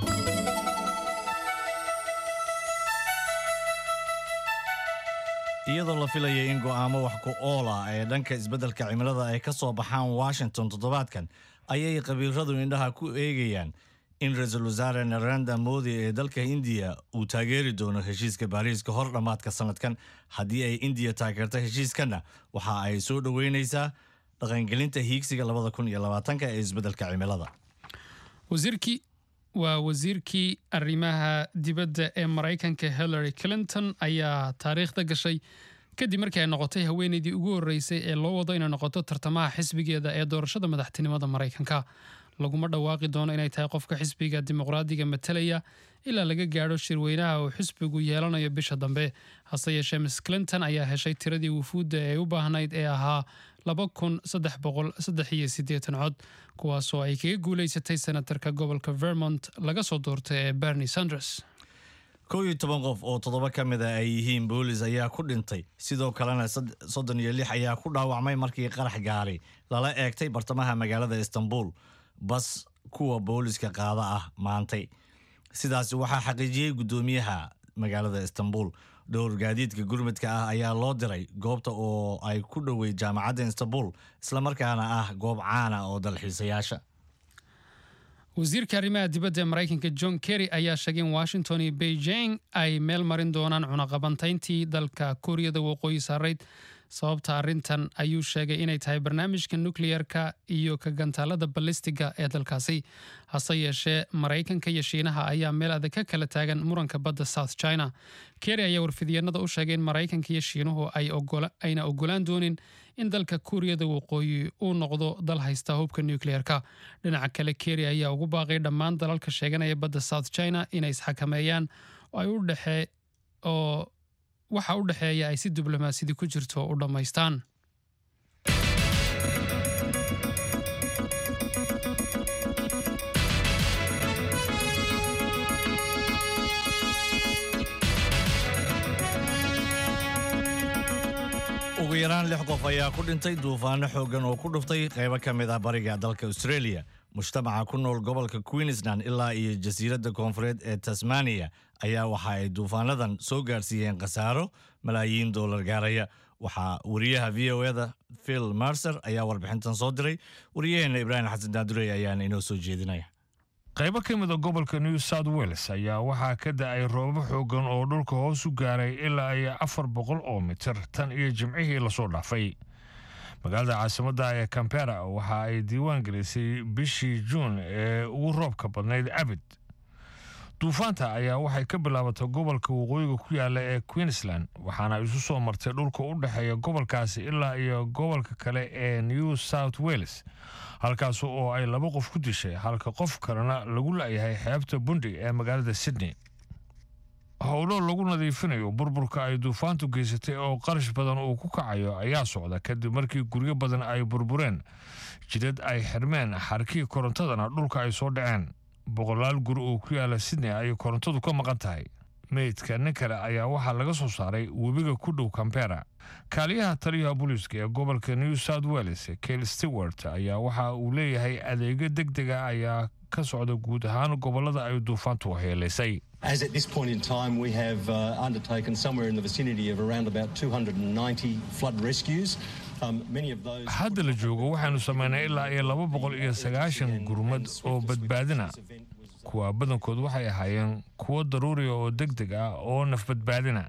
iyadoo la filayay in go'aamo wax ku ool ah ee dhanka isbeddelka cimilada ay ka soo baxaan washington toddobaadkan ayay qabiilradu indhaha ku eegayaan in ra-iisul wasaare narendra modi ee dalka indiya uu taageeri doono heshiiska baariis ka hor dhammaadka sanadkan haddii ay indiya taageerto heshiiskanna waxa ay soo dhoweynaysaa dhaqangelinta hiigsiga labada kun iyo labaatanka ee isbeddelka cimilada wasiirkii waa wasiirkii arrimaha dibadda ee maraykanka hillary clinton ayaa taariikhda gashay kadib markii ay noqotay haweeneydii ugu horreysay ee loo wado inay noqoto tartamaha xisbigeeda ee doorashada madaxtinimada maraykanka laguma dhawaaqi doono inay tahay qofka xisbiga dimuqraadiga matalaya ilaa laga gaadho shirweynaha uu xisbigu yeelanayo bisha dambe hase yeeshee miss clinton ayaa heshay tiradii wufuudda ee u baahnayd ee ahaa laba kun saddex boqol saddex iyo siddeetan cod kuwaasoo ay kaga guulaysatay senatarka gobolka vermont laga soo doortay ee bernie sanders kow iyo toban qof oo toddoba ka mid a ay yihiin boolis ayaa ku dhintay sidoo kalena soddon iyo lix ayaa ku dhaawacmay markii qarax gaari lala eegtay bartamaha magaalada istanbul bas kuwa booliska qaada ah maantay sidaasi waxaa xaqiijiyey guddoomiyaha magaalada istanbul dhowr gaadiidka gurmudka ah ayaa loo diray goobta oo ay ku dhowey jaamacadda istanbul islamarkaana ah goob caana oo dalxiisayaasha wasiirka arrimaha dibadda ee maraykanka john kerry ayaa sheegay in washington iyo beijing ay meel marin doonaan cunaqabantayntii dalka kuuriyada waqooyi saarayd sababta arrintan ayuu sheegay inay tahay barnaamijka nukleyerka iyo ka gantaalada balistiga ee dalkaasi hase yeeshee maraykanka iyo shiinaha ayaa meel adag ka kala taagan muranka badda south china kerry ayaa warfidyeennada u sheegay in maraykanka iyo shiinuhu ayna ogolaan doonin in dalka kuuriyada waqooyi uu noqdo dal haysta hubka nukleyerka dhinaca kale kerry ayaa ugu baaqay dhammaan dalalka sheeganaya badda south china inay isxakameeyaan oo ay u dhexee oo waxa u dhexeeya ay si diblomaasiyadi ku jirto u dhammaystaan ugu yaraan lix qof ayaa ku dhintay duufaano xooggan oo ku dhuftay qaybo ka mid ah bariga dalka australia mujtamaca ku nool gobolka queensland ilaa iyo jasiiradda koonfureed ee tasmaniya ayaa waxa ay duufaanadan soo gaarsiiyeen khasaaro malaayiin doolar gaaraya waxaa wariyaha v o eda phil marser ayaa warbixintan soo diray wariyaheenna ibraahim xasan daadurey ayaana inoo soo jeedinaya qaybo ka mid a gobolka new south wales ayaa waxaa ka da-ay roobab xoogan oo dhulka hoos u gaaray ilaa iyo afar boqol oo mitir tan iyo jimcihii lasoo dhaafay magaalada caasimadda ee cambera waxa ay diiwaan gelisay bishii juun ee ugu roobka badnayd abid duufaanta ayaa waxay ka bilaabatay gobolka waqooyiga ku yaala ee queensland waxaana isu soo martay dhulka u dhexeeya gobolkaasi ilaa iyo gobolka kale ee new south wales halkaas oo ay laba qof ku dishay halka qof kalena lagu la-yahay xeebta bundi ee magaalada sydney howlo lagu nadiifinayo burburka ay duufaantu geysatay oo qarash badan uu ku kacayo ayaa socda kadib markii guryo badan ay burbureen jidad ay xirmeen xarkii korontadana dhulka ay soo dhaceen boqolaal guri oo ku yaala sydney ayay korontadu ka maqan tahay meydka nin kale ayaa waxaa laga soo saaray webiga ku dhow cambera kaaliyaha taliyaha booliiska ee gobolka new south wales kail stewart ayaa waxa uu leeyahay adeegyo deg dega ayaa ka socda guud ahaan gobolada ay duufaantu waxyeelaysay As at this point in time, we have uh, undertaken somewhere in the vicinity of around about 290 flood rescues. Um, many of those. hadda la joogo waxaanu samaynay ilaa iyo laba boqol iyo sagaashan gurmad oo badbaadina kuwa badankood waxay ahaayeen kuwo daruuriya oo deg deg ah oo nafbadbaadina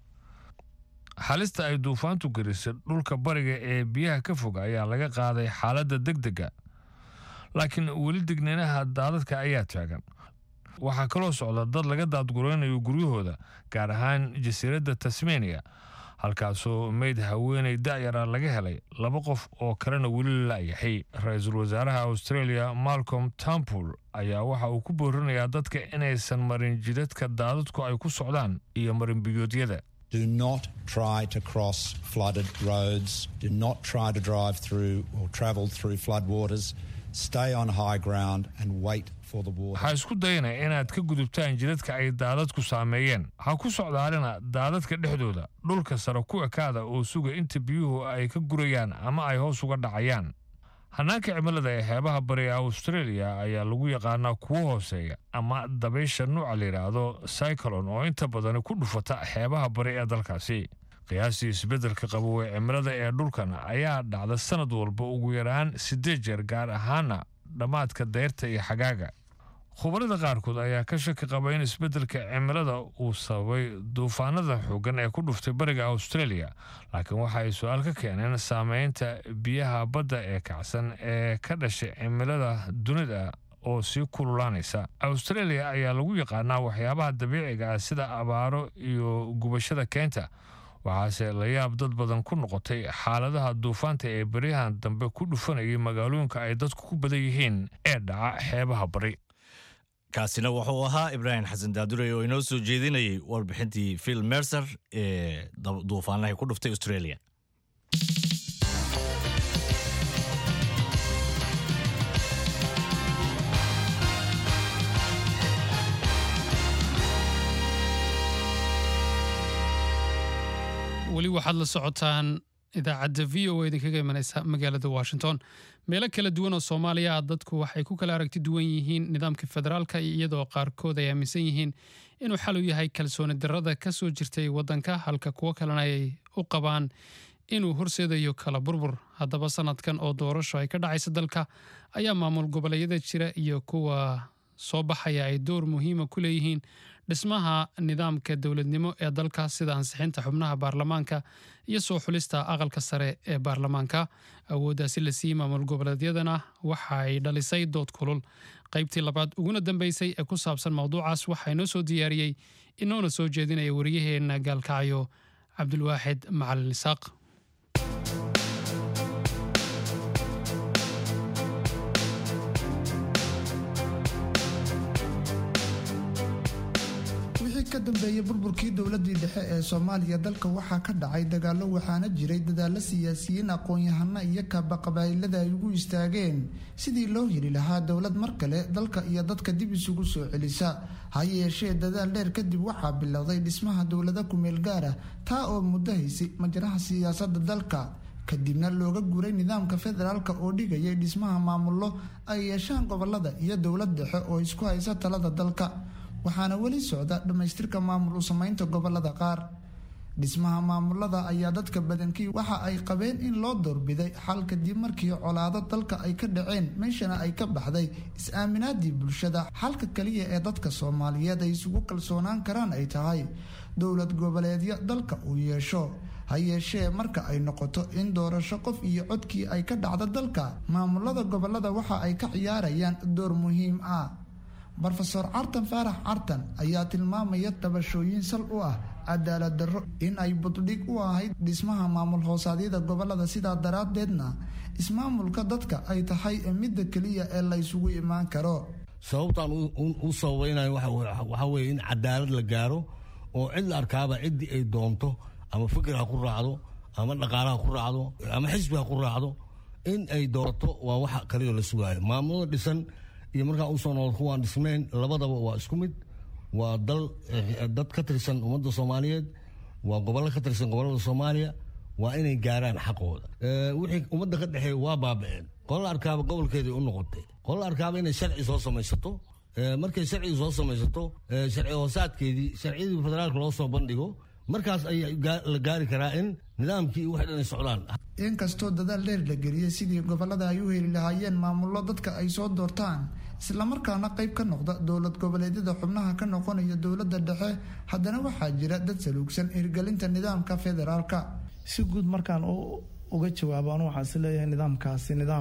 halista ay duufaantu gerisay dhulka bariga ee biyaha ka fog ayaa laga qaaday xaaladda deg dega laakiin weli digniinaha daadadka ayaa taagan waxaa kaloo socda dad laga daadguraynayo guryahooda gaar ahaan jasiiradda tasmania halkaasoo meyd haweenay da'yara laga helay laba qof oo kalena weli la'yahay ra-iisul wasaaraha australia malcolm tampul ayaa waxa uu ku boorinayaa dadka inaysan marin jidadka daadadku ay ku socdaan iyo marin biyoodyada Do not try to cross flooded roads. Do not try to drive through or travel through floodwaters. Stay on high ground and wait for the water. waxaa isku dayana inaad ka gudubtaan jidadka ay daadadku saameeyeen ha ku socdaalina daadadka dhexdooda dhulka sare ku ekaada oo suga inta biyuhu ay ka gurayaan ama ay hoos uga dhacayaan hanaanka cimilada ee xeebaha bari ee australia ayaa lagu yaqaanaa kuwo hooseeya ama dabaysha nuuca la yidhaahdo cyclon oo inta badani ku dhufata xeebaha bari ee dalkaasi qiyaastii isbeddelka qabow ee cimilada ee dhulkan ayaa dhacda sanad walba ugu yaraan siddeed jeer gaar ahaana dhammaadka dayrta iyo xagaaga khubarada qaarkood ayaa ka shaki qaba in isbeddelka cimilada uu sababay duufaanada xooggan ee ku dhuftay bariga australia laakiin waxa ay su-aal ka keeneen saameynta biyaha badda ee kacsan ee ka dhashay cimilada dunida oo sii kululaanaysa australia ayaa lagu yaqaanaa waxyaabaha dabiiciga ah sida abaaro iyo gubashada keenta waxaase la yaab dad badan ku noqotay xaaladaha duufaanta ee beryahan dambe ku dhufanayay magaalooyinka ay dadku ku badan yihiin ee dhaca xeebaha bari kaasina wuxuu ahaa ibraahim xasan daadurey oo inoo soo jeedinayay warbixintii phil mercer ee duufaanahay ku dhuftay australia weli waxaad la socotaan idaacadda v o idinkaga imanaysa magaalada washington meelo kala duwan oo soomaaliya ah dadku waxay ku kala aragti duwan yihiin nidaamka federaalka iyadoo qaarkood ay aaminsan yihiin inuu xal u yahay kalsooni darrada ka soo jirtay waddanka halka kuwo kalena ay u qabaan inuu horseedayo kala burbur haddaba sanadkan oo doorasho ay ka dhacaysa dalka ayaa maamul goboleedyada jira iyo kuwa soo baxaya ay door muhiima ku leeyihiin dhismaha nidaamka dowladnimo ee dalka sida ansixinta xubnaha baarlamaanka iyo soo xulista aqalka sare ee baarlamaanka awooddaasi la siiyey maamul goboleedyadana waxa ay dhalisay dood kulul qaybtii labaad uguna dambeysay ee ku saabsan mowduucaas waxaa inoo soo diyaariyey inoona soo jeedinaya wariyaheenna gaalkacyo cabdulwaaxid macalin isaaq ka dambeeyay burburkii dowladii dhexe ee soomaaliya dalka waxaa ka dhacay dagaalo waxaana jiray dadaalo siyaasiyiin aqoon-yahano iyo kaabaqabaa'ilada ay ugu istaageen sidii loo heli lahaa dowlad mar kale dalka iyo dadka dib isugu soo celisa ha yeeshee dadaal dheer kadib waxaa bilowday dhismaha dowlada kumeel gaara taa oo muddo haysay majraha siyaasada dalka kadibna looga guray nidaamka federaalk oo dhigayay dhismaha maamullo ay yeeshaan gobolada iyo dowlad dhexe oo isku haysa talada dalka waxaana weli socda dhammaystirka maamul u samaynta gobolada qaar dhismaha maamulada ayaa dadka badankii waxa ay qabeen in loo doorbiday xal kadib markii colaado dalka ay ka dhaceen meeshana ay ka baxday is-aaminaadii bulshada xalka kaliya ee dadka soomaaliyeed ay isugu kalsoonaan karaan ay tahay dowlad goboleedyo dalka uu yeesho ha yeeshee marka ay noqoto in doorasho qof iyo codkii ay ka dhacdo dalka maamulada gobolada waxa ay ka ciyaarayaan door muhiim ah rofeor cartan faarax cartan ayaa tilmaamaya tabashooyin sal u ah cadaalad darro in ay buddhig u ahayd dhismaha maamul hoosaadyada gobolada sidaa daraaddeedna ismaamulka dadka ay tahay midda keliya ee la ysugu imaan karo sababtaan u sababaynayo waxaa weye in cadaalad la gaaro oo cid la arkaaba ciddii ay doonto ama fikir ha ku raacdo ama dhaqaala ha ku raacdo ama xisbi ha ku raacdo in ay doorato waa waxa kaliyo la sugaayo maamulada dhisan iyo markaa usoo noqod kuwaan dhisnayn labadaba waa isku mid waa dal dad ka tirsan ummadda soomaaliyeed waa gobollo ka tirsan gobollada soomaaliya waa inay gaaraan xaqooda wixii ummadda ka dhexeeya waa baaba'een qola arkaaba gobolkeedii u noqotay qola arkaaba inay sharci soo samaysato markay sharcigi soo samaysato sharci hoosaadkeedii sharciyadii federaalka loo soo bandhigo markaas ayaa la gaari karaa in nidaamkii wax dhan ay socdaan inkastoo dadaal dheer la geliyey sidii gobolada ay u heli lahaayeen maamullo dadka ay soo doortaan islamarkaana qayb ka noqda dowlad goboleedyada xubnaha ka noqonaya dowladda dhexe haddana waxaa jira dad saluugsan hirgelinta nidaamka federaalka si guud markaan uga jawaabo anu waxaan is leeyahay nidaamkaasi nidaam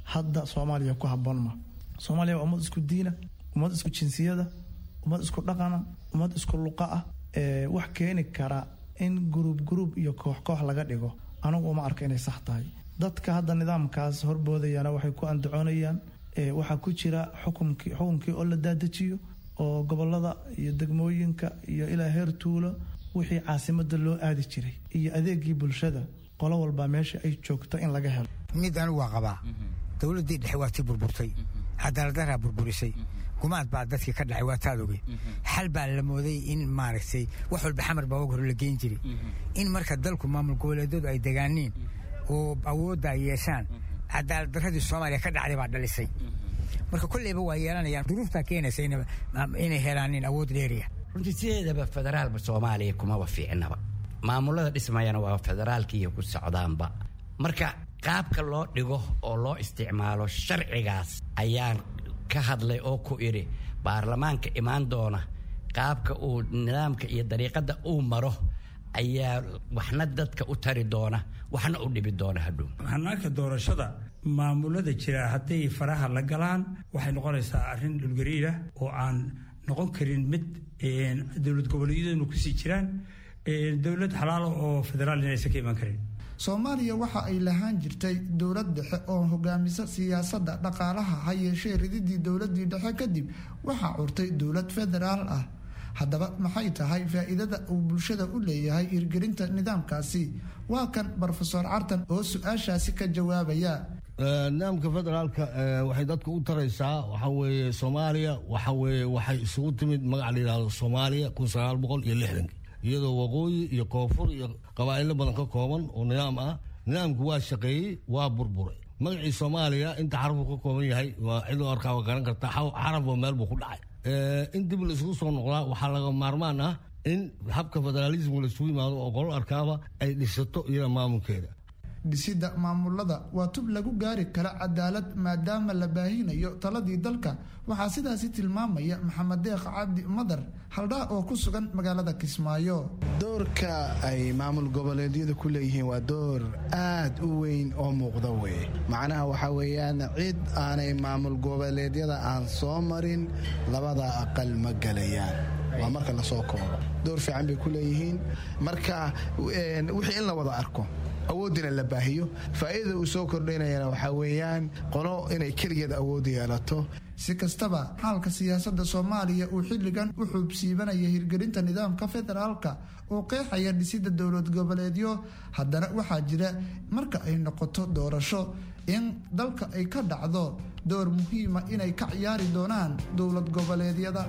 hadda soomaaliya ku habboon ma soomaaliya waa ummad isku diina ummad isku jinsiyada ummad isku dhaqana ummad isku luqa ah wax keeni kara in guruub guruub iyo koox koox laga dhigo anigu uma arka inay sax tahay dadka hadda nidaamkaas horboodayana waxay ku andacoonayaan waxaa ku jira xukumkii xukunkii oo la daadajiyo oo gobolada iyo degmooyinka iyo ilaa heer tuulo wixii caasimada loo aadi jiray iyo adeegii bulshada qolo walba meesha ay joogto in laga helo mid anigu waa qabaa dowladdii dhexe waa tii burburtay cadaaladdaraa burburisay gumaad baa dadkii ka dhacay waa taad ogey xal baa la mooday in maaragtay wax walba xamar baa og hore la geyn jiray in marka dalku maamul goboleedyadu ay degaaniin oo awoodda ay yeeshaan cadaalad darradii soomaaliya ka dhacday baa dhalisay marka kolleyba waa yeelanayaan duruuftaa keenaysa inay helaanin awood dheeriya runtii sideedaba federaalba soomaaliya kumaba fiicnaba maamulada dhismayana waa federaalkiiyo ku socdaanba marka qaabka loo dhigo oo loo isticmaalo sharcigaas ayaan ka hadlay oo ku idhi baarlamaanka imaan doona qaabka uu nidaamka iyo dariiqadda uu maro ayaa waxna dadka u tari doona waxna u dhibi doona hadhow hanaanka doorashada maamulada jira hadday faraha la galaan waxay noqonaysaa arrin dhulgariirah oo aan noqon karin mid dowlad goboleedyaduna kusii jiraan dowlad xalaalo oo federaal inaysan ka iman karin soomaaliya waxa ay lahaan jirtay dowlad dhexe oo hogaamisa siyaasadda dhaqaalaha ha yeeshee rididii dowladii dhexe kadib waxaa curtay dowlad federaal ah haddaba maxay tahay faa'iidada uu bulshada u leeyahay hirgelinta nidaamkaasi waa kan brofesor cartan oo su-aashaasi ka jawaabaya nidaamka federaalka waxay dadka u taraysaa waxa weeye soomaaliya waxa weeye waxay isugu timid magac la yidhahdo soomaaliya kun sagaal boqol iyo lixdanki iyadoo waqooyi iyo koonfur iyo qabaa'ilo badan ka kooban oo nidaam ah nidaamku waa shaqeeyey waa burburay magacii soomaaliya inta xarafuu ka kooban yahay waa cidoo arkaa waa garan karta xarafba meel buu ku dhacay in dib la isugu soo noqdaa waxaa laga maarmaan ah in habka federaalismka la isugu yimaado oo qolo arkaaba ay dhisato iyada maamulkeeda dhisidda maamulada waa tub lagu gaari kara cadaalad maadaama la baahinayo taladii dalka waxaa sidaasi tilmaamaya maxamed deeq cabdi madar haldhaa oo ku sugan magaalada kismaayo doorka ay maamul goboleedyadu ku leeyihiin waa door aad u weyn oo muuqda weye macnaha waxaa weeyaan cid aanay maamul goboleedyada aan soo marin labada aqal ma gelayaan waa marka lasoo koobo door fiican bay ku leeyihiin marka wixii in la wada arko awoodina la baahiyo faa'iidada uu soo kordhaynayana waxaa weeyaan qolo inay keligeed awood yeelato si kastaba xaalka siyaasadda soomaaliya uu xilligan u xuubsiibanaya hirgelinta nidaamka federaalka oo qeexaya dhisidda dowlad goboleedyo haddana waxaa jira marka ay noqoto doorasho in dalka ay ka dhacdo door muhiima inay ka ciyaari doonaan dowlad goboleedyada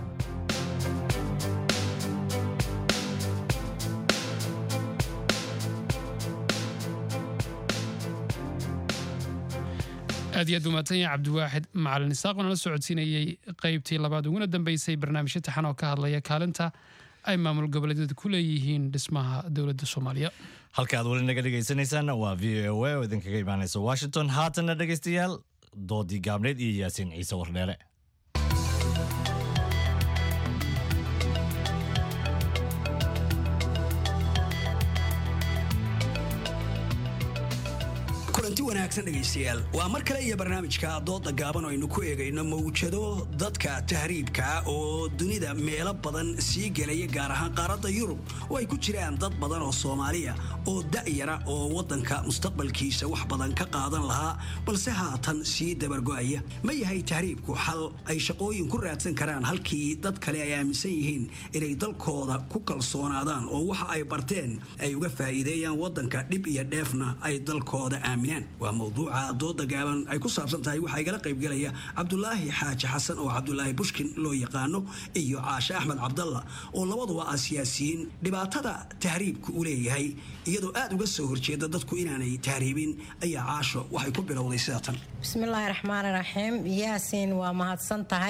aad iyo aad umaadsan yahay cabdiwaaxid macalin isaaq oo nala socodsiinayey qaybtii labaad uguna dambeysay barnaamijyo taxan oo ka hadlaya kaalinta ay maamul goboleedyada ku leeyihiin dhismaha dowladda soomaaliya halka aad weli naga dhegaysanaysaanna waa v o a oo idinkaga imaanaysa washington haatanna dhegaystayaal doodii gaabneed iyo yaasiin ciise wardheere kulanti wanaagsan dhegaystayaal waa mar kale iyo barnaamijka dooda gaaban oo aynu ku eegayno mawjado dadka tahriibka oo dunida meelo badan sii gelaya gaar ahaan qaaradda yurub oo ay ku jiraan dad badan oo soomaaliya oo da'yara oo waddanka mustaqbalkiisa wax badan ka qaadan lahaa balse haatan sii dabargo'aya ma yahay tahriibku xal ay shaqooyin ku raadsan karaan halkii dad kale ay aaminsan yihiin inay dalkooda ku kalsoonaadaan oo waxa ay barteen ay uga faa'iideeyaan waddanka dhib iyo dheefna ay dalkooda aaminaan waa mawduuca dooda gaaban ay ku saabsan tahay waxaa igala qaybgelaya cabdulaahi xaaji xasan oo cabdulaahi bushkin loo yaqaano iyo caashe axmed cabdalla oo labaduba ah siyaasiyiin dhibaatada tahriibku u leeyahay iyadoo aad uga soo horjeeda dadku inaanay tahriibin ayaa caasho waxay ku bilowday sida tan bismillaahi raxmaani raxiim yaasiin waa mahadsan tahay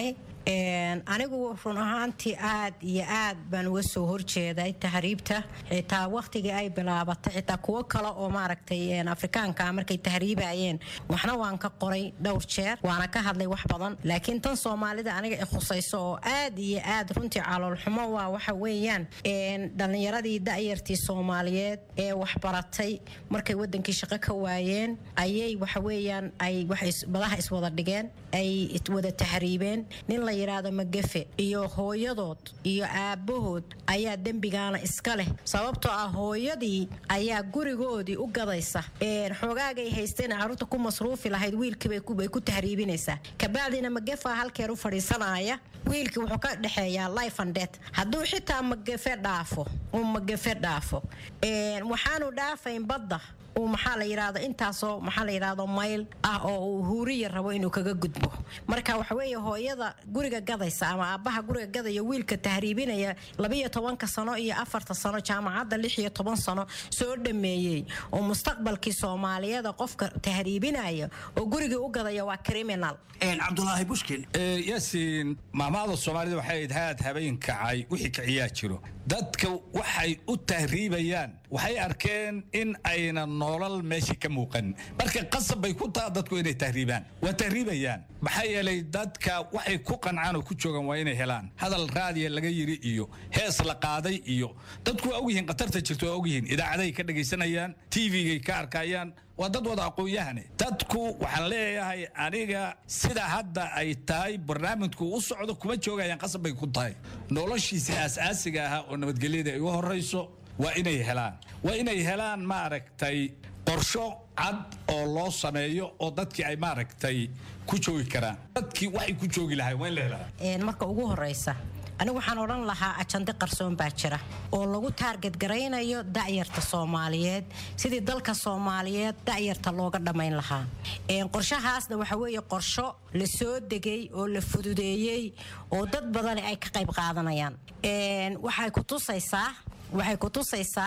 anigu run ahaantii aad iyo aad baan uga soo horjeeday tahriibta xitaa wakhtigii ay bilaabatay xitaa kuwo kale oo maaragtay afrikaanka markay tahriibayeen waxna waan ka qoray dhowr jeer waana ka hadlay wax badan laakiin tan soomaalida aniga i khusayso oo aad iyo aad runtii caloolxumo waa waxa weeyaan dhallinyaradii da'yartii soomaaliyeed ee waxbaratay markay wadankii shaqo ka waayeen ayay waxa weeyaan ay badaha iswada dhigeen ay wada tahriibeen nin la yidhaahdo magafe iyo hooyadood iyo aabbahood ayaa dembigaana iska leh sababtoo ah hooyadii ayaa gurigoodii u gadaysa xoogaagay haysteen carruurta ku masruufi lahayd wiilkiibay ku tahriibinaysaa kabacdina magafa halkeer u fadhiisanaya wiilkii wuxuu ka dhexeeyaa life and death hadduu xitaa magafe dhaafo uu magafe dhaafo waxaanu dhaafayn badda uu maxaa la yidhaahdo intaasoo maxaa la yidhaahdo mayl ah oo uu huuriya rabo inuu kaga gudbo marka waxa weeye hooyada guriga gadaysa ama aabbaha guriga gadaya wiilka tahriibinaya labiyo tobanka sano iyo afarta sano jaamacadda lix iyo toban sano soo dhameeyey oo mustaqbalkii soomaaliyeeda qofka tahriibinaya oo gurigii u gadaya waa criminal cabdulaahi bushkin yaasiin maamaada soomaalida waxay ahayd haad habeen kacay wixii kiciyaa jiro dadka waxay u tahriibayaan waxay arkeen in ayna nolol meeshii ka muuqan marka qasab bay ku taha dadku inay tahriibaan waa tahriibayaan maxaa yeelay dadka waxay ku qancaan oo ku joogaan waa inay helaan hadal raadiya laga yiri iyo hees la qaaday iyo dadku waa ogyihiin khatarta jirto waa ogyihiin idaacaday ka dhagaysanayaan tvgay ka arkayaan waa dad wada aqoon-yahane dadku waxaan leeyahay aniga sida hadda ay tahay barnaamijku u socdo kuma joogayaan qasab bay ku tahay noloshiisa aas-aasiga ahaa oo nabadgelyada ay u horayso waa inay helaan waa inay helaan maaragtay qorsho cad oo loo sameeyo oo dadkii ay maaragtay ku joogi karaan dadkii waxay ku joogi lahay waa in la helaa marka ugu horeysa anigu waxaan odhan lahaa ajande qarsoon baa jira oo lagu taarget garaynayo da'yarta soomaaliyeed sidii dalka soomaaliyeed da'yarta looga dhammayn lahaa qorshahaasna waxa weeye qorsho la soo degay oo la fududeeyey oo dad badani ay ka qayb qaadanayaan waxay ku tusaysaa waxay ku tusaysaa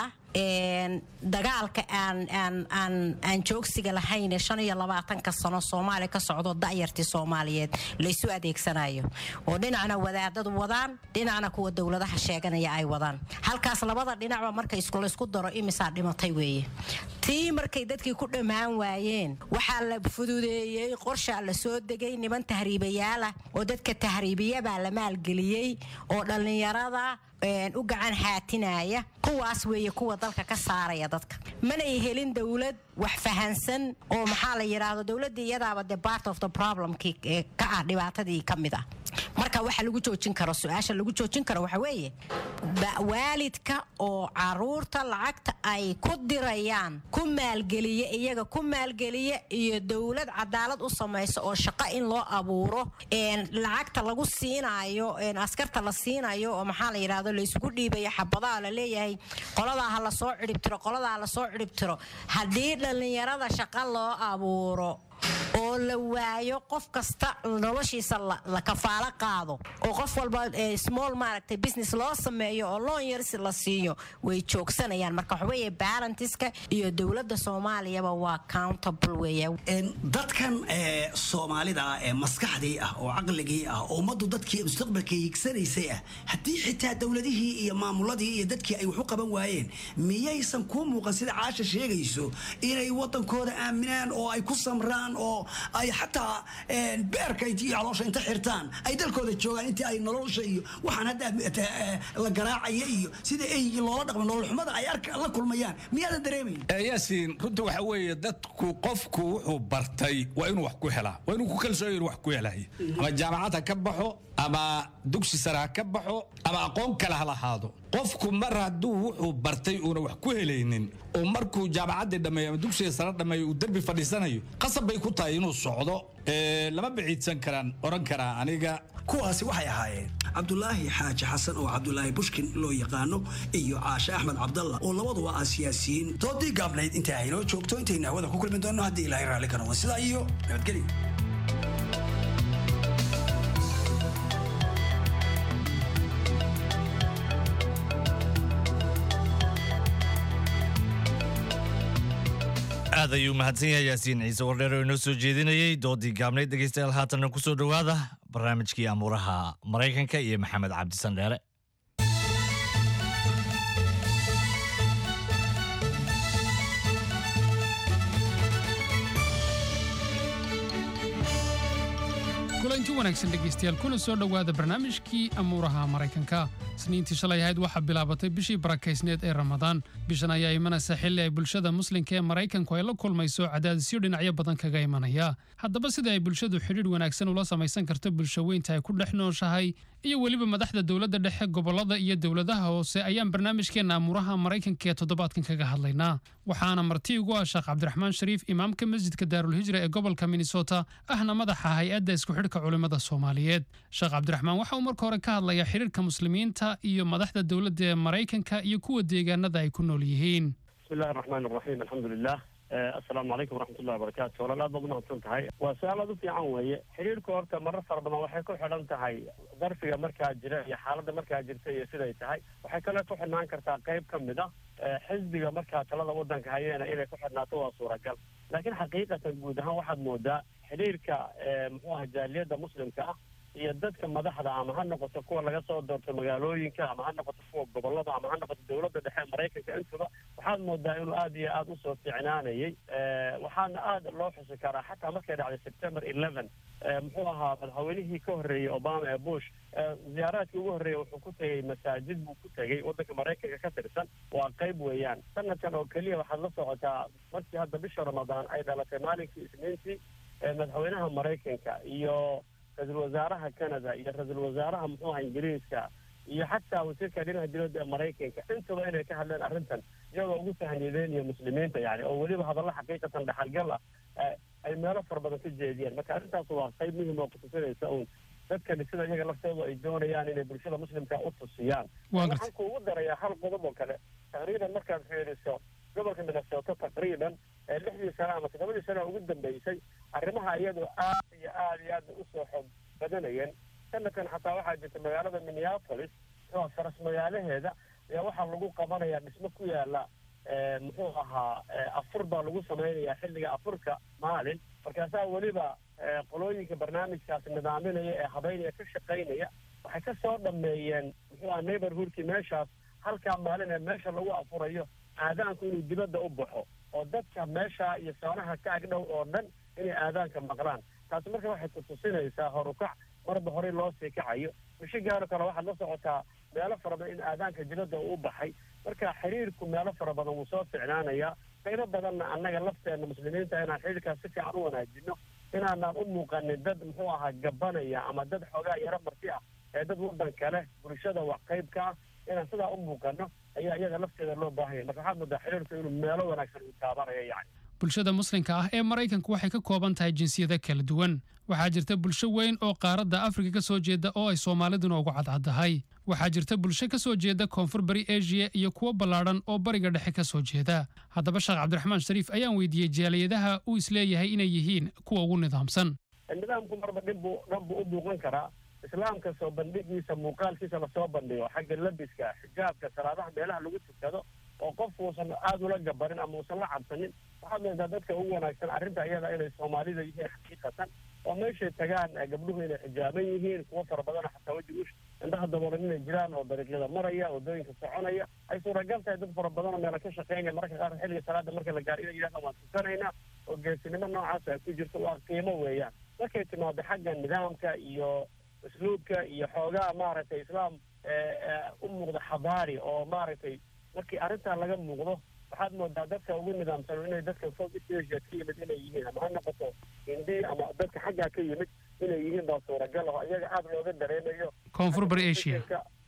dagaalka aan joogsiga lahayn shan iyo labaatanka sano soomaaliya ka socdo da'yartii soomaaliyeed laysu adeegsanayo oo dhinacna wadaadadu wadaan dhinacna kuwa dowladaha sheeganaya ay wadaan halkaas labada dhinacba marka laysku daro imisaa dhimatay weeye tii markay dadkii ku dhammaan waayeen waxaa la fududeeyey qorshaa la soo degay niman tahriibayaalah oo dadka tahriibiyabaa la maalgeliyey oo dhallinyarada u gacan haatinaya kuwaas weeye kuwa dalka ka saaraya dadka manay helin dowlad wax fahansan oo maxaa la yidhaahdo dowladda iyadaaba de part of the problemkii ka ah dhibaatadii ka mid ah marka waxa lagu joojin karo su-aasha lagu joojin karo waxa weeye waalidka oo caruurta lacagta ay ku dirayaan ku maalgeliya iyaga ku maalgeliya iyo dowlad cadaalad u samaysa oo shaqo in loo abuuro lacagta lagu siinayo askarta la siinayo oo maxaa la yidhahdo laysugu dhiibayo xabadaha la leeyahay qoladaa ha lasoo cidhibtiro qoladaa ha lasoo cidhibtiro haddii dhallinyarada shaqo loo abuuro oo la waayo qof kasta noloshiisa la kafaalo qaado oo qof walba small maaragtay business loo sameeyo oo loon yarsi la siiyo way joogsanayaan marka waxaweeye barantiska iyo dowladda soomaaliyaba waa countable weeye dadkan soomaalida ah ee maskaxdii ah oo caqligii ah oo ummaddu dadkii mustaqbalka higsanaysay ah haddii xitaa dowladihii iyo maamuladii iyo dadkii ay wax u qaban waayeen miyaysan kuu muuqan sida caasha sheegayso inay wadankooda aaminaan oo ay ku samraan oo ay xataa beerka iyo caloosha inta xirtaan ay dalkooda joogaan intii ay nolosha iyo waxaan hadda la garaacaya iyo sida eygii loola dhaqma nololxumada ay la kulmayaan miyaadan dareemayn yaasiin runta waxa weeye dadku qofku wuxuu bartay waa inuu wax ku helaa waa inuu ku kalsooyo inuu wax ku helay ama jaamacad ha ka baxo ama dugsi sare ha ka baxo ama aqoon kale ha lahaado qofku mar hadduu wuxuu bartay uuna wax ku helaynin oo markuu jaamacaddii dhammeeyo ama dugsiga sare dhammeeyo uu derbi fadhiisanayo qasab bay ku tahay inuu socdo lama biciidsan karaan oran karaa aniga kuwaasi waxay ahaayeen cabdulaahi xaaji xasan oo cabdulaahi bushkin loo yaqaano iyo caashe axmed cabdalla oo labaduba ah siyaasiyiin doodii gaabnayd inta aynoo joogto intaynu hawada ku kulmi doonno haddii ilaahay raalli ka noqdo sidaa iyo nabadgelyo aad ayuu mahadsan yahay yaasiin ciise wardheer oo inoo soo jeedinayey doodii gaabnayd dhegeystayaal haatanna kusoo dhowaada barnaamijkii amuuraha maraykanka iyo maxamed cabdisan dheere kulanti wanaagsan dhegaystayaal kuna soo dhowaada barnaamijkii amuuraha maraykanka isniintii shalay ahayd waxaa bilaabatay bishii barakaysneed ee ramadaan bishan ayaa imanaysa xilli ay bulshada muslimka ee maraykanku ay la kulmayso cadaadisyo dhinacyo badan kaga imanaya haddaba sida ay bulshadu xidhiidh wanaagsan ula samaysan karto bulsho weynta ay ku dhex nooshahay iyo weliba madaxda dowladda dhexe gobollada iyo dowladaha hoose ayaan barnaamijkeenna amuuraha maraykanka ee toddobaadkan kaga hadlaynaa waxaana marti ugu ah sheekh cabdiraxmaan shariif imaamka masjidka daarulhijra ee gobolka minnesota ahna madaxa hay-adda isku xidhka culimmada soomaaliyeed sheekh cabdiraxmaan waxa uu marka hore ka hadlayaa xidhiirka muslimiinta iyo madaxda dowladda ee maraykanka iyo kuwa deegaanada ay ku nool yihiin بسم الله الرحمن الرحيم الحمد لله آه، السلام عليكم ورحمة الله وبركاته ولا لا ضمن أنتم تهاي وسؤال هذا في عن ويا حريرك ورتا مرة صار بنا وحي كل حلم تهاي ظرفية مركز جرا يا حالة مركز جرتا يا سيدا تهاي وحي كلا كل حنا كرتا قيب كم ده حزبي مركز تلا ودن كهينا إلى كل حنا توا صورة كل لكن حقيقة وجودها واحد مودا حريرك محوها جالية مسلم كأ iyo dadka madaxda ama ha noqoto kuwa laga soo doorto magaalooyinka ama ha noqoto kuwa gobolada ama ha noqoto dowladda dhexe ee maraykanka intuba waxaad moodaa inuu aad iyo aad usoo fiicnaanayay waxaana aad loo xusi karaa xataa markay dhacday september eleven muxuu ahaa madaxweynihii ka horreeyey obama ee bush ziyaaraadkii ugu horreeyey wuxuu ku tegey masaajid buu ku tegey waddanka maraykanka ka tirsan waa qayb weeyaan sanadkan oo keliya waxaad la socotaa markii hadda bisha ramadaan ay dhalatay maalinkii isniintii madaxweynaha maraykanka iyo ra-iisul wasaaraha canada iyo ra-iisul wasaaraha muxuu aha ingiriiska iyo xataa wasiirka dhinaca dibadda ee maraykanka intaba inay ka hadleen arrintan iyagoo ugu sahnideynaya muslimiinta yani oo weliba hadallo xaqiiqatan dhaxalgal ah ay meelo fara badan ka jeediyeen marka arrintaas waa qayb muhim oo kutusinaysa uun dadkani sida iyaga laftoodu ay doonayaan inay bulshada muslimka u tusiyaan waxaan kuugu darayaa hal qodob oo kale taqriiban markaad fiiriso gobolka minnesota taqriiban lixdii sano ama toddobadii sano ugu dambeysay arrimaha iyadu aad iyo aad iyo aad usoo xoog badanayeen sanadkan xataa waxaa jirta magaalada minneapolis oo faras magaalaheeda ayaa waxaa lagu qabanayaa dhismo ku yaala muxuu ahaa afur baa lagu samaynayaa xilliga afurka maalin markaasaa weliba qolooyinka barnaamijkaas nidaaminaya ee habeynaya ka shaqaynaya waxay ka soo dhameeyeen muxuu aha neighborhoodkii meeshaas halkaa maalin ee meesha lagu afurayo aadaanku inuu dibadda u baxo oo dadka meesha iyo soonaha ka agdhow oo dhan inay aadaanka maqlaan taasi marka waxay kutusinaysaa horukac marba horey loo sii kacayo mishigaano kale waxaad la socotaa meelo fara badan in aadaanka dibadda uu u baxay marka xiriirku meelo fara badan wuu soo ficnaanayaa qaybo badanna annaga lafteena muslimiinta inaan xiriirkaas si fiican u wanaajino inaanaan u muuqanin dad muxuu ahaa gabanaya ama dad xoogaa yaro marti ah ee dad waddan kale bulshada wax qayb ka ah inaan sidaa u muuqano ayaa iyada lafteeda loo baahanya marka waxaad moodaa xiriirku inuu meelo wanaagsan uu taabanayo yani bulshada muslimka ah ee maraykanku waxay ka kooban tahay jinsiyada kala duwan waxaa jirta bulsho weyn oo qaaradda afrika ka soo jeeda oo ay soomaaliduna ugu cadcaddahay waxaa jirta bulsho ka soo jeeda koonfur bari asia iyo kuwo ballaadhan oo bariga dhexe ka soo jeeda haddaba sheekh cabdiraxmaan shariif ayaan weydiiyey jaaliyadaha uu isleeyahay inay yihiin kuwa ugu nidaamsan nidaamku marba dhibbu dhan buu u muuqan karaa islaamka soo bandhigiisa muuqaalkiisa lasoo bandhigo xagga labiska xijaabka salaadaha meelaha lagu tukado oo qofku uusan aada ula gabanin ama uusan la cabsanin waxaad moodaa dadka ugu wanaagsan arrinta iyada inay soomaalida yihiin xaqiiqatan oo meeshay tagaan gabdhuhu inay xijaaban yihiin kuwo fara badana xataa weji ush indhaha daboolan inay jiraan oo dariiqyada maraya waddooyinka soconaya ay suuragal tahay dad fara badan oo meela ka shaqeynaya mararka qaar xilliga salaada marka la gaaro inay yidhahda waan tukanaynaa oo geesinimo noocaas ay ku jirto waa qiimo weeyaan markay timaado xagga nidaamka iyo usluubka iyo xoogaa maaragtay islaam u muuqda xabaari oo maaragtay markii arrintaa laga muuqdo waxaad moodaa dadka ugu nidaamsan inay dadka south east asia ka yimid inay yihiin ama ha noqoto hindi ama dadka xaggaa ka yimid inay yihiin baa suuragal oo iyaga aada looga dareemayo koonfur bari asia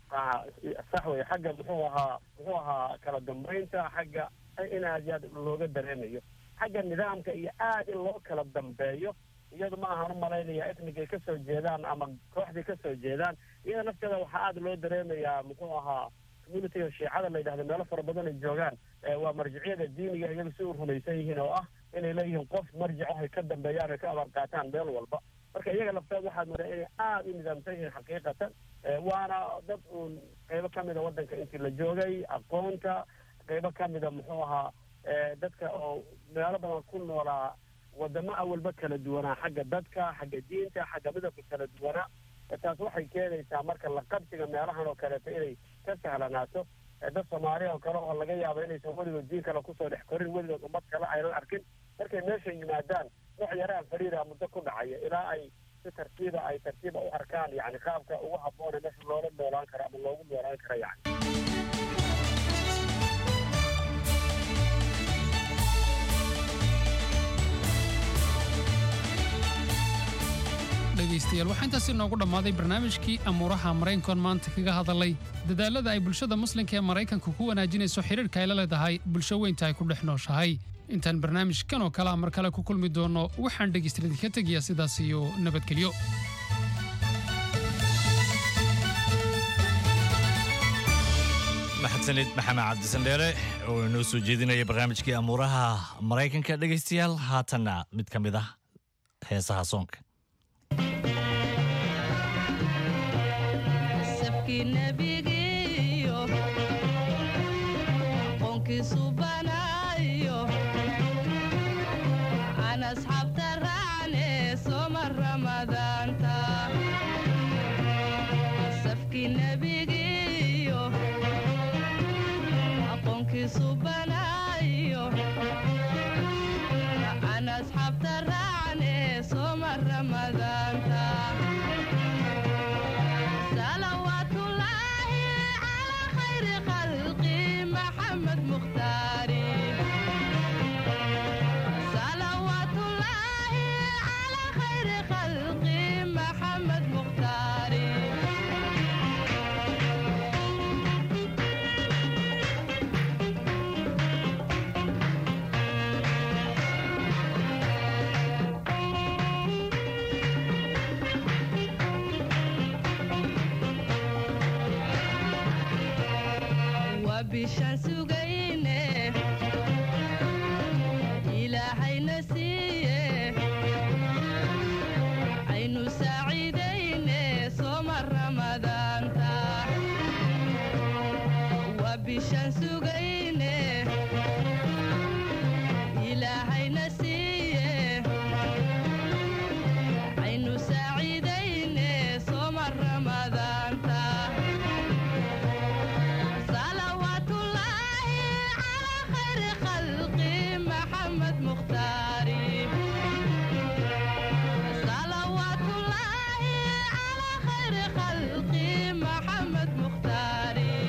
sax wey xagga muxuu ahaa muxuu ahaa kala dambeynta xagga in aad iyo aad looga dareemayo xagga nidaamka iyo aad in loo kala dambeeyo iyadu ma ahaan u malaynaya etnigay ka soo jeedaan ama kooxday ka soo jeedaan iyada nafteeda waxaa aada loo dareemayaa muxuu ahaa communitiga shiicada la yidhahda meelo fara badan ay joogaan waa marjiciyada diiniga iyaga si u rumaysan yihiin oo ah inay leeyihiin qof marjic ay ka dambeeyaan ay ka abaar qaataan meel walba marka iyaga lafteed waxaad moodaa inay aada u nidaamsan yihiin xaqiiqatan waana dad uun qeybo ka mida waddanka intii la joogay aqoonta qeybo ka mida muxuu ahaa dadka oo meelo badan ku noolaa wadamo awalba kala duwanaa xagga dadka xagga diinta xagga midabka kala duwanaa taas waxay keenaysaa marka la qabsiga meelahan oo kaleeto inay ka sahlanaato dad soomaaliya oo kale oo laga yaabo inaysan weligood diin kale kusoo dhex korin weligood ummad kale aynan arkin markay meesha yimaadaan wax yaraan fariira muddo ku dhacaya ilaa ay si tartiiba ay tartiiba u arkaan yani qaabka ugu habboone meesha loola noolaan karo ama loogu noolaan karo yani dhegaystayaal waxaa intaasi noogu dhammaaday barnaamijkii amuuraha maraykankoon maanta kaga hadalay dadaalada ay bulshada muslimka ee maraykanka ku wanaajinayso xidhiirka ay la leedahay bulsho weynta ay ku dhex nooshahay intaan barnaamijkan oo kale ah mar kale ku kulmi doono waxaan dhegaystayaal idinka tegayaa sidaas iyo nabadgelyo maxadsanid maxamed cabdisandheere oo inoo soo jeedinaya barnaamijkii amuuraha maraykanka dhegaystayaal haatanna mid ka mid ah heesaha soonka sabkii nebigiiyo qoonkiisu banaayo aan asxaabta raacne sooma ramadaanta safkii nebigiiyo qoonkiisu banaayo aan asxaabta raacne sooma ramadaanta صلوات الله على خير خلقي محمد مختاري صلوات الله على خير خلقي محمد مختاري وبشان سجينه إلهينا سيه عين سعيدين صوم رمضان تا وبشان سجينه إلهينا سيه عين سعيدين صوم رمضان تا صلوات الله على خير خلقي محمد مختاري صلوات الله على خير خلقي محمد مختاري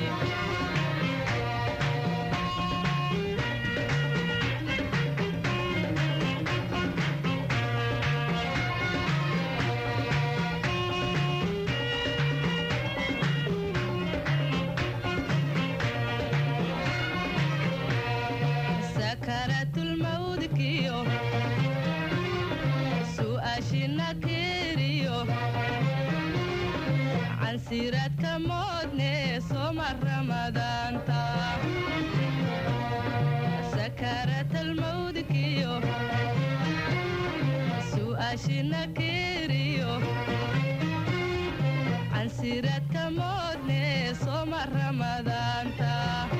سكرت الموت كيو سؤاشنا كيريو عن سيرات كمودني صوم رمضان تا سكرت الموت كيو سؤاشنا كيريو عن سيرات كمودني صوم رمضان تا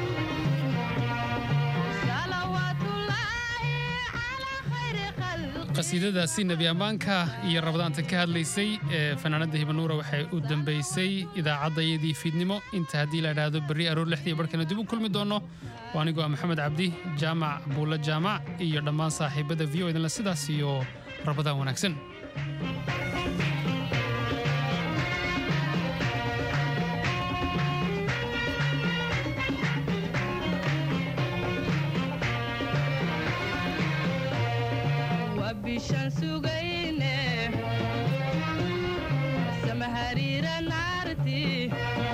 صلوات الله على خير خلق qasiidadaasi nebi ammaanka iyo rabadaanta ka hadlaysay ee fanaanada hibanuura waxay u dambaysay idaacaddayadii fiidnimo inta haddii la idhaahdo berri aroor lixdii barkana dib u kulmi doonno waa anigoo ah maxamed cabdi jaamac buulle jaamac iyo dhammaan saaxiibada v o idinle sidaas iyo rabadaan wanaagsan وبشان سجينه samahariira naarti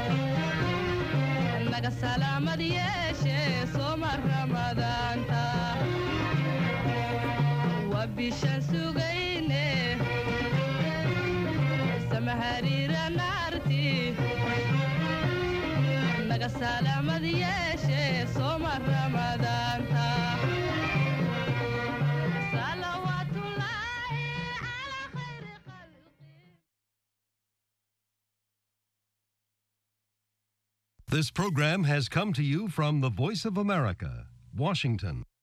naga salaamad yeeshe sooma ramadaanta waa bishaan sugayne samahariira naarti naga salaamad yeeshe sooma ramadaanta salawaatullaahi calaa khayri This program has come to you from the Voice of America, Washington.